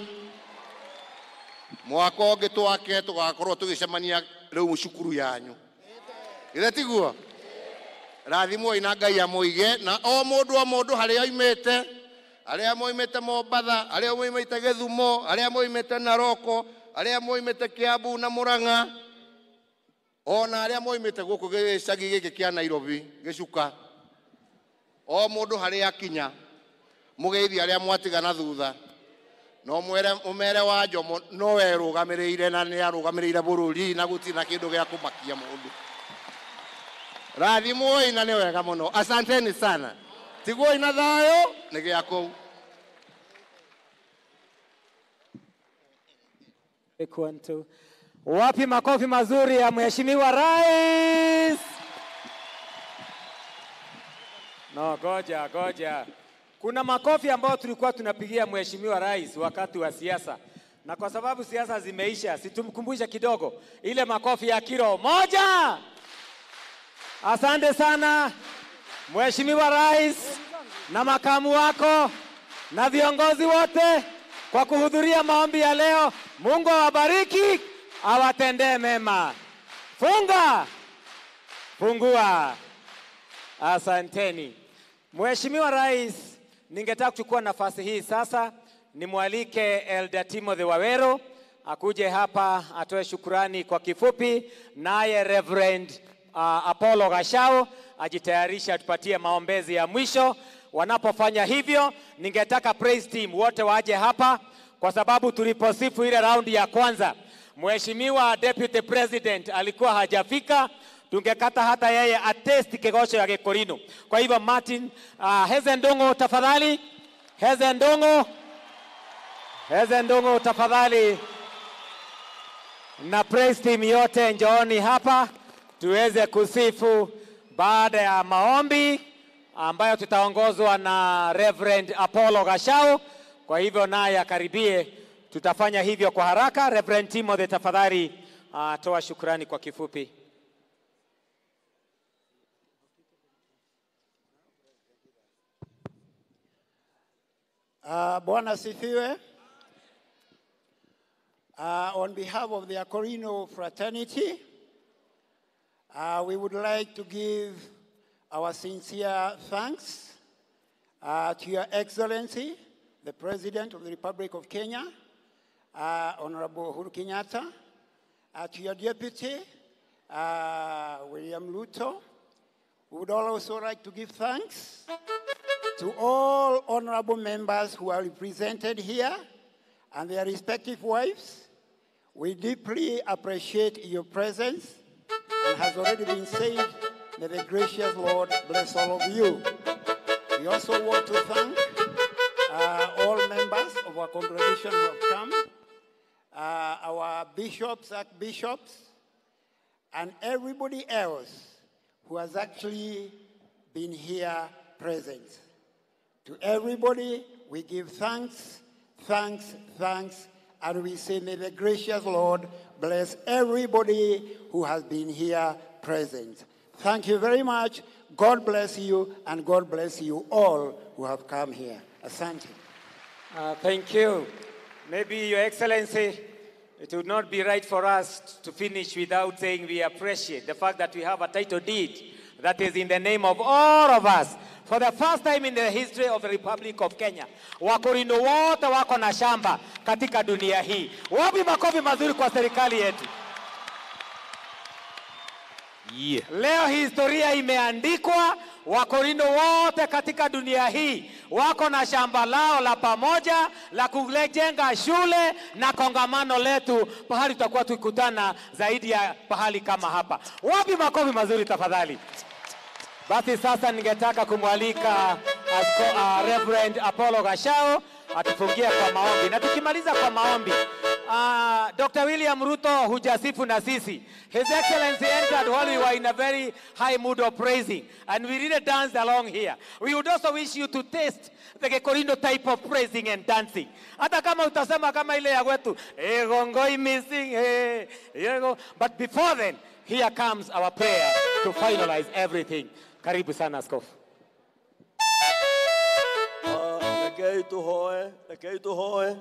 mwaka å ngä twake tå gakorwo tå gä cemania rä u cukuru yanyu githä tiguo rathimwoi na ngai amå ige na o må ndå o må ndå harä a oimä te arä a moimä te mombatha arä a moimä te gä thumo arä a moimä te naroko arä a moimä te kä ambu na må rang'a ona arä a moimä te gå kå gä cagi gä kä kä a nairobi gä cuka o må ndå harä akinya må geithia arä a mwatigana thutha no mwere umere wa njomo no we rũgamä rä ire na nä arũgamä rä ire bå rå ri na gå tirä na kä ndå gä a kå makia må ndå rathimwoi na nä wega må no asanteni sana tiguoi na thayå nä gä a kå u Kwantu. Wapi makofi mazuri ya Mheshimiwa Rais? No, goja goja. Kuna makofi ambayo tulikuwa tunapigia Mheshimiwa Rais wakati wa siasa, na kwa sababu siasa zimeisha, situmkumbushe kidogo ile makofi ya kilo moja. Asante sana Mheshimiwa Rais na makamu wako na viongozi wote kwa kuhudhuria maombi ya leo. Mungu awabariki, awatendee mema. Funga, fungua. Asanteni. Mheshimiwa Rais, ningetaka kuchukua nafasi hii sasa nimwalike Elder Timothy Wawero akuje hapa atoe shukurani kwa kifupi, naye Reverend uh, Apollo Gashao ajitayarishe atupatie maombezi ya mwisho. Wanapofanya hivyo, ningetaka praise team wote waje hapa, kwa sababu tuliposifu ile raundi ya kwanza, Mheshimiwa Deputy President alikuwa hajafika tungekata hata yeye atesti kegosho ya Gikorino. Kwa hivyo Martin uh, Heze Ndongo tafadhali, Heze Ndongo, Heze Ndongo tafadhali, na praise team yote njooni hapa tuweze kusifu baada ya maombi ambayo tutaongozwa na Reverend Apollo Gashao. Kwa hivyo naye akaribie, tutafanya hivyo kwa haraka. Reverend Timothy tafadhali, uh, toa shukrani kwa kifupi. Uh, Bwana sifiwe. Uh, on behalf of the Acorino fraternity, uh, we would like to give our sincere thanks uh, to Your Excellency, the President of the Republic of Kenya, uh, Honorable Uhuru Kenyatta, uh, to your Deputy, uh, William Luto. We would also like to give thanks to all honorable members who are represented here and their respective wives. We deeply appreciate your presence and has already been said, may the gracious Lord bless all of you. We also want to thank uh, all members of our congregation who have come, uh, our bishops, archbishops, and everybody else who has actually been here present. To everybody, we give thanks, thanks, thanks, and we say, May the gracious Lord bless everybody who has been here present. Thank you very much. God bless you, and God bless you all who have come here. Asante. Uh, thank you. Maybe, Your Excellency, it would not be right for us to finish without saying we appreciate the fact that we have a title deed that is in the name of all of us. For the first time in the history of the Republic of Kenya, Wakorino wote wako na shamba katika dunia hii. Wapi makofi mazuri kwa serikali yetu? Yeah. Leo historia imeandikwa, Wakorino wote katika dunia hii wako na shamba lao la pamoja la kujenga shule na kongamano letu, pahali tutakuwa tukikutana zaidi ya pahali kama hapa. Wapi makofi mazuri tafadhali? Basi sasa ningetaka kumwalika asko, uh, Reverend Apollo Gashao atufungie kwa maombi, na tukimaliza kwa maombi uh, Dr. William Ruto hujasifu na sisi. His Excellency entered while we were in a very high mood of praising and we really danced along here. We would also wish you to taste the Gekorindo type of praising and dancing. Hata kama utasema kama ile ya kwetu, egongoi missing, eh, ego. But before then, here comes our prayer to finalize everything. Karibu sana askofu. rekei tũhoe rekei tũhoe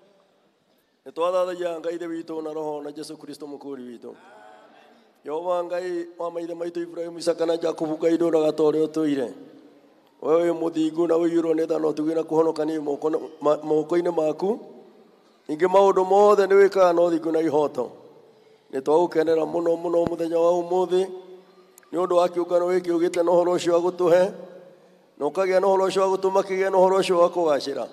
nĩ twathathagia ngai ithe witũ na roho na jesu kristo mũkũri witũ jehova ngai wa maithe maitũ ibrahimu isaka na jakubu ngai ndũraga ta ũrĩa ũtũire we wĩ mũthingu na ũiyũrwo nĩ tha na ũtugi na kũhonokania moko- ma- moko-inĩ maku ningĩ maũndũ mothe nĩ wĩkaga na ũthingu na ihoto nĩ twagũkenera mũno mũno mũthenya wa ũmũthĩ nĩ ũndũ wa kĩũngano gĩkĩ ũgĩte na ũhoro ũcio wa gũtũhe na ũkagĩa na ũhoro ũcio wa gũtũma kĩgĩe na ũhoro ũcio wa kũgacĩra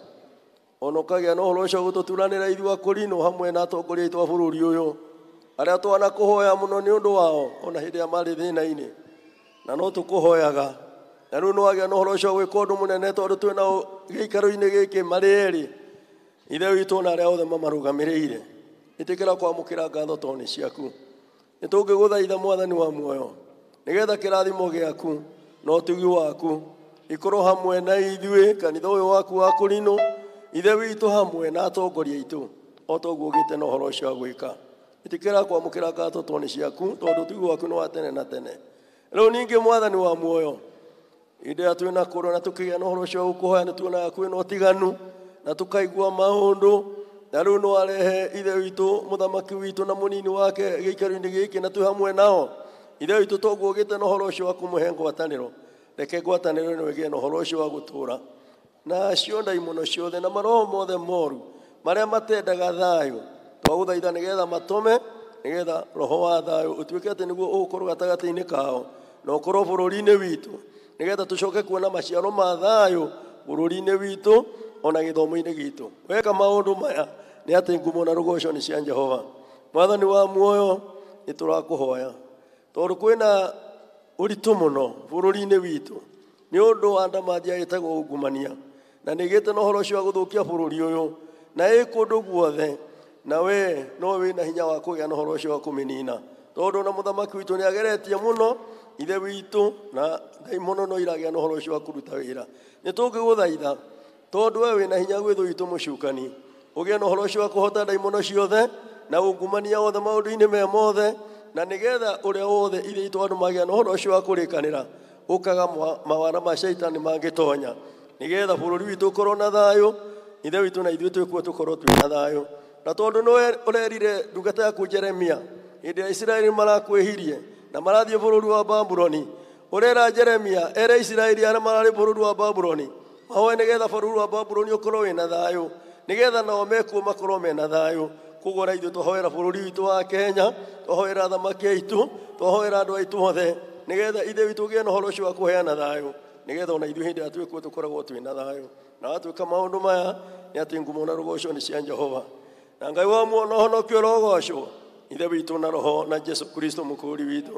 ona ũkagĩa na ũhoro ũcio wa gũtũturanĩra ithuĩ akũrinũ hamwe na atongoria aitũ a bũrũri ũyũ arĩa twana kũhoya mũno nĩ ũndũ wao ona hĩndĩ ĩrĩa marĩ thĩna-inĩ na no tũkũhoyaga na rĩu nĩ wagĩa na ũhoro ũcio wa gwĩka ũndũ mũnene tondũ twĩ nao gĩikaro-inĩ gĩkĩ marĩ erĩ ithe witũ na arĩa othe mamarũgamĩrĩire ĩtĩkĩra kwamũkĩra ngatho tondũ nĩ ciaku nĩ tũngĩgũthaitha mwathani wa muoyo nĩgetha kĩrathimo gĩaku na ũtugi waku ikorwo hamwe na ithuĩ kanitha ũyũ waku wa kũrinũ ithe witũ hamwe na atongoria aitũ o toguo ũgĩte na ũhoro ũcio wa gwĩka ĩtĩkĩra kwamũkĩra ngatho tondũ nĩ ciaku tondũ ũtugi waku nĩ wa tene na tene rĩu ningĩ mwathani wa muoyo hĩndĩ ĩrĩa twĩna kũrwo na tũkĩgĩa na ũhoro ũcio wa gũkũhoya nĩ tuonaga kwĩna ũtiganu na tũkaigua maũndũ na rĩu nĩ warehe ithe witũ mũthamaki witũ na mũnini wake gĩikaro-inĩ gĩkĩ na twĩ hamwe nao ithe witũ toguo ũgĩte na ũhoro ũcio wa kũmũhe ngwatanĩro reke ngwatanĩro ĩno ĩgĩe na ũhoro ũcio wa gũtũũra na cio ndaimono ciothe na maroho mothe moru marĩa matendaga thayũ twagũthaitha nĩgetha matũme nĩgetha roho wa thayũ ũtuĩke atĩ nĩguo ũgũkorwo gatagatĩ-inĩ kao na ũkorwo bũrũri-inĩ witũ nĩgetha tũcoke kuona maciaro ma thayũ bũrũri-inĩ witũ ona gĩthomo-inĩ gitũ weka maũndũ maya nĩ atĩ ngumo na rũgoco nĩ cia jehova mwathani wa muoyo nĩ tũrakũhoya tondũ kwĩna ũritũ mũno bũrũri-inĩ witũ nĩ ũndũ wa ndamathia ĩtagwo ungumania na nĩ ĩgĩte na ũhoro ũcio wa gũthũkia bũrũri ũyũ na ĩ kũndũ guothe na we no wĩ na hinya wa kũgĩa na ũhoro ũcio wa kũmĩnina tondũ na mũthamaki witũ nĩ ageretie mũno ithe witũ na ndaimono no iragĩa na ũhoro ũcio wa kũruta wĩra nĩ tũngĩgũthaitha tondũ we wĩ na hinya gwĩ thũ witũ mũcukani ũgĩe na ũhoro ũcio wa kũhota ndaimono ciothe na ungumania wothe maũndũ-inĩ me mothe na nĩgetha ũrĩa wothe ithe itũ andũ magĩa na ũhoro ũcio wa kũrĩkanĩra ũkaga mwa- mawara ma caitani mangĩtonya nĩgetha bũrũri witũ ũkorwo na thayũ ithe witũ na ithuĩ twĩkuo tũkorwo twĩ na thayũ na tondũ nĩwe ũrerire ndungata yaku jeremia hĩndĩ ya isiraeli marakwĩhirie na marathiĩ bũrũri wa babuloni ũrera jeremia ere isiraeli arĩa mararĩ bũrũri wa babuloni mahoe nĩgetha bũrũri wa babuloni ũkorwo wĩ na thayũ nĩgetha nao mekuo makorwo mena thayũ koguo na ithuĩ twahoera bũrũri witũ wa kenya twahoera athamaki aitũ twahoera andũ aitũ othe nĩgetha ithe witũ ũgĩe na ũhoro ũcio wa kũheana thayũ nĩgetha ona ithuĩ hĩndĩ ĩrĩa twĩkuo tũkoragwo twĩ na thayũ na watwĩka maũndũ maya nĩ atĩ ngumo na rũgoco nĩ cia jehova na ngai wa muono honokio rogocwo ithe witũ na roho na jesu kristo mũkũri witũ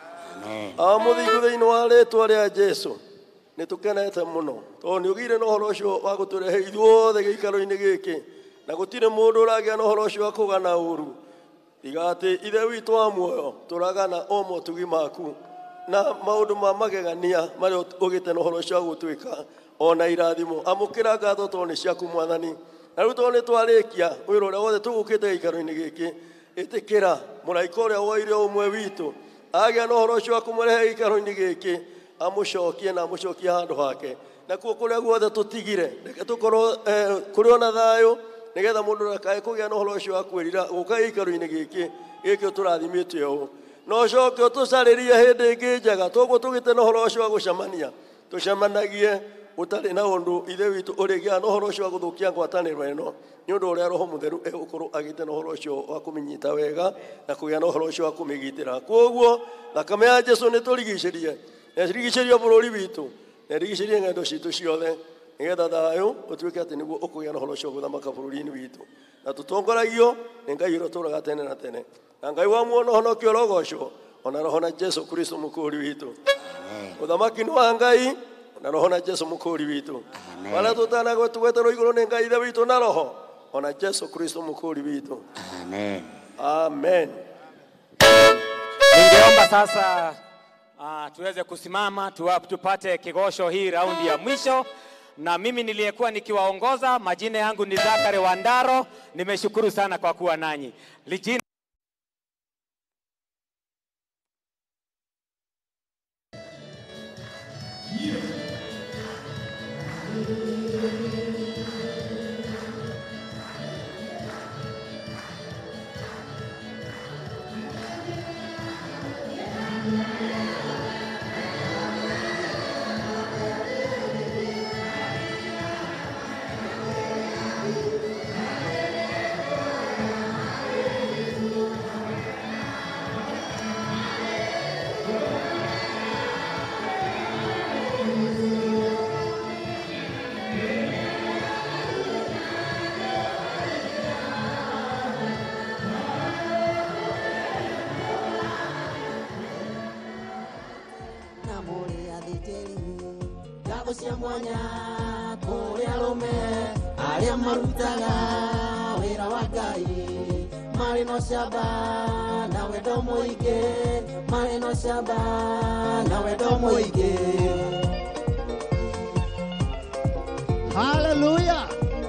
amũthingu thĩinĩ wa rĩtwa rĩa jesu nĩ tũkenete mũno tondũ nĩ ũgĩire na ũhoro ũcio wa gũtũrehe ithuothe gĩikaro-inĩ gĩkĩ na gũtirĩ mũndũ ũragĩa na ũhoro ũcio wa kũgana ũru tiga atĩ ithe witũ wa muoyo tũragana o motugi maku na maũndũ ma magegania marĩa ũgĩte na ũhoro ũcio wa gũtwĩka ona irathimo amũkĩra ngatho tondũ nĩ ciaku mwathani na rĩu tondũ nĩ twarĩkia wĩra ũrĩa wothe tũgũkĩte gĩikaro-inĩ gĩkĩ ĩtĩkĩra mũraika ũrĩa woire ũmwe witũ agĩa na ũhoro ũcio wa kũmũrehe gĩikaro-inĩ gĩkĩ amũcokie na amũcokie handũ hake nakuo kũrĩa guothe tũtigire reke tũkorwo eh, kũrĩ ona thayũ nĩgetha mũndũ ndakae kũgĩa na ũhoro ũcio wa kwĩrira gũka gĩikaro-inĩ gĩkĩ gĩkĩ tũrathimĩte ũũ na ũcoke ũtũcarĩrie hĩndĩ ĩngĩ njega toguo tũgĩte na ũhoro ũcio wa gũcemania tũcemanagie ũtarĩ na ũndũ ithe witũ ũrĩgĩa na ũhoro ũcio wa gũthũkia ngwatanĩro ĩno nĩ ũndũ ũrĩa roho mũtheru egũkorwo agĩte na ũhoro ũcio wa kũmĩnyita wega na kũgĩa na ũhoro ũcio wa kũmĩgitĩra koguo thakame ya jesu nĩ tũrigicĩrie na ĩrigicĩrie bũrũri witũ na ĩrigicĩrie ng'endo citũ ciothe nĩgetha thayũ ũtuĩke atĩ nĩguo ũkũgĩa na ũhoro ũcio gũthamaka bũrũri-inĩ witũ na tũtongoragio nĩ ngai ũrĩa ũtũraga tene na tene na ngai wa muono honokio rogocwo ona roho na jesu kristo mũkũri witũ ũthamaki nĩ wa ngai na roho na jesu mũkũri witũ wala tũtanagwe tũgweterwo igũrũ nĩ ngai ithe witũ na roho ona jesu kristo mũkũri witũ Amen. amen Ningeomba sasa uh, tuweze kusimama tuwa, tupate kigosho hii raundi ya mwisho, na mimi niliyekuwa nikiwaongoza, majina yangu ni Zakari Wandaro. Nimeshukuru sana kwa kuwa nanyi. Lijina na mũrĩ athĩnjĩri ngathũ cia mwanya kũrĩ arũme arĩa marutaga wĩra wa ngai marĩ no camba na wendo mũingĩ marĩ no camba na wendo mũingĩ Hallelujah.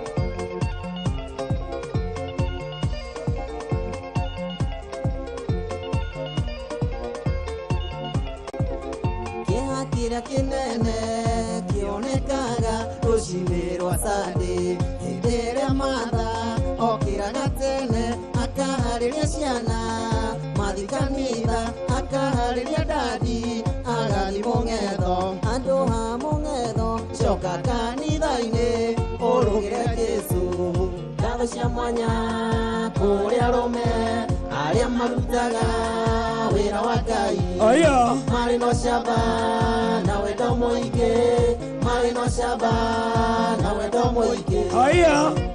kĩeha kĩrĩa kĩnene kĩonekaga rũcinĩ rwa sande hĩndĩ ĩrĩa matha okĩraga tene akaharĩria ciana mathi kanitha akaharĩria ndandi agathi mũng'etho handũ ha mũng'etho coka kanitha-inĩ ũrũgĩre jesũ ngatho cia mwanya kũrĩ arũme arĩa marutaga wĩra wa ngai Aya. marĩ no camba na wendo mũingĩ marĩ no camba na wendo mũingĩ Aya.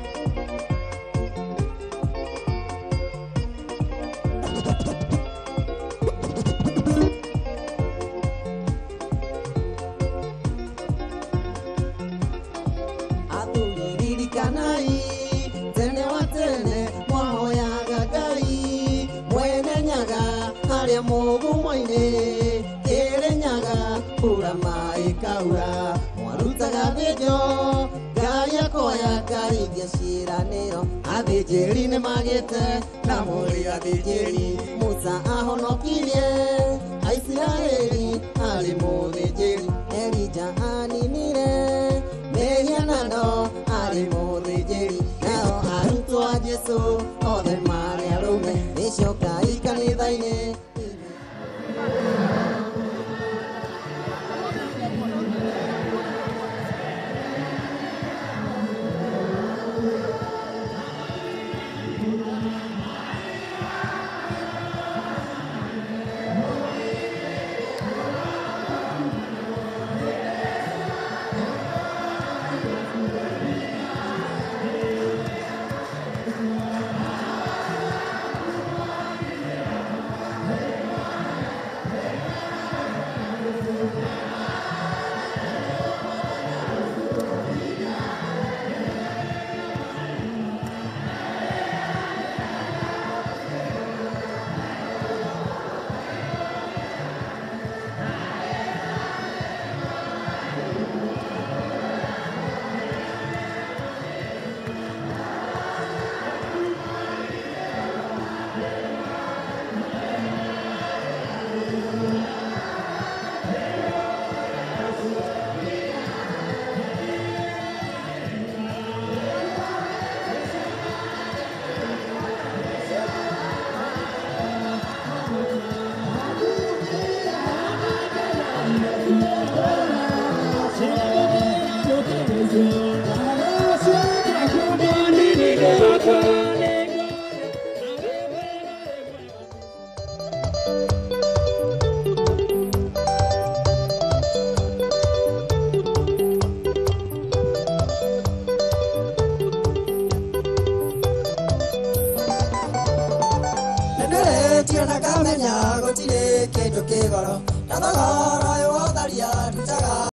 athuri ririkanai tene wa tene mwahoyaga ngai mwene nyaga harĩa mũgumo-inĩ kĩrĩ nyaga kura maĩ kaura mwarutaga thĩnjo ngai akoya kahingia ciĩranĩro athĩnjĩri nĩ magĩte na mũrĩ athĩnjĩri musa ahonokirie aisiraeli arĩ mũthĩnjĩri elija aninire mĩhianano arĩ mũthĩnjĩri nao arutwo a jesu othe marĩ arũme nĩcokai kanitha-inĩ nĩndĩrĩtio na ngamenya gũtirĩ kĩndũ kĩgoro na thogora ũyũ wotharia ndutaga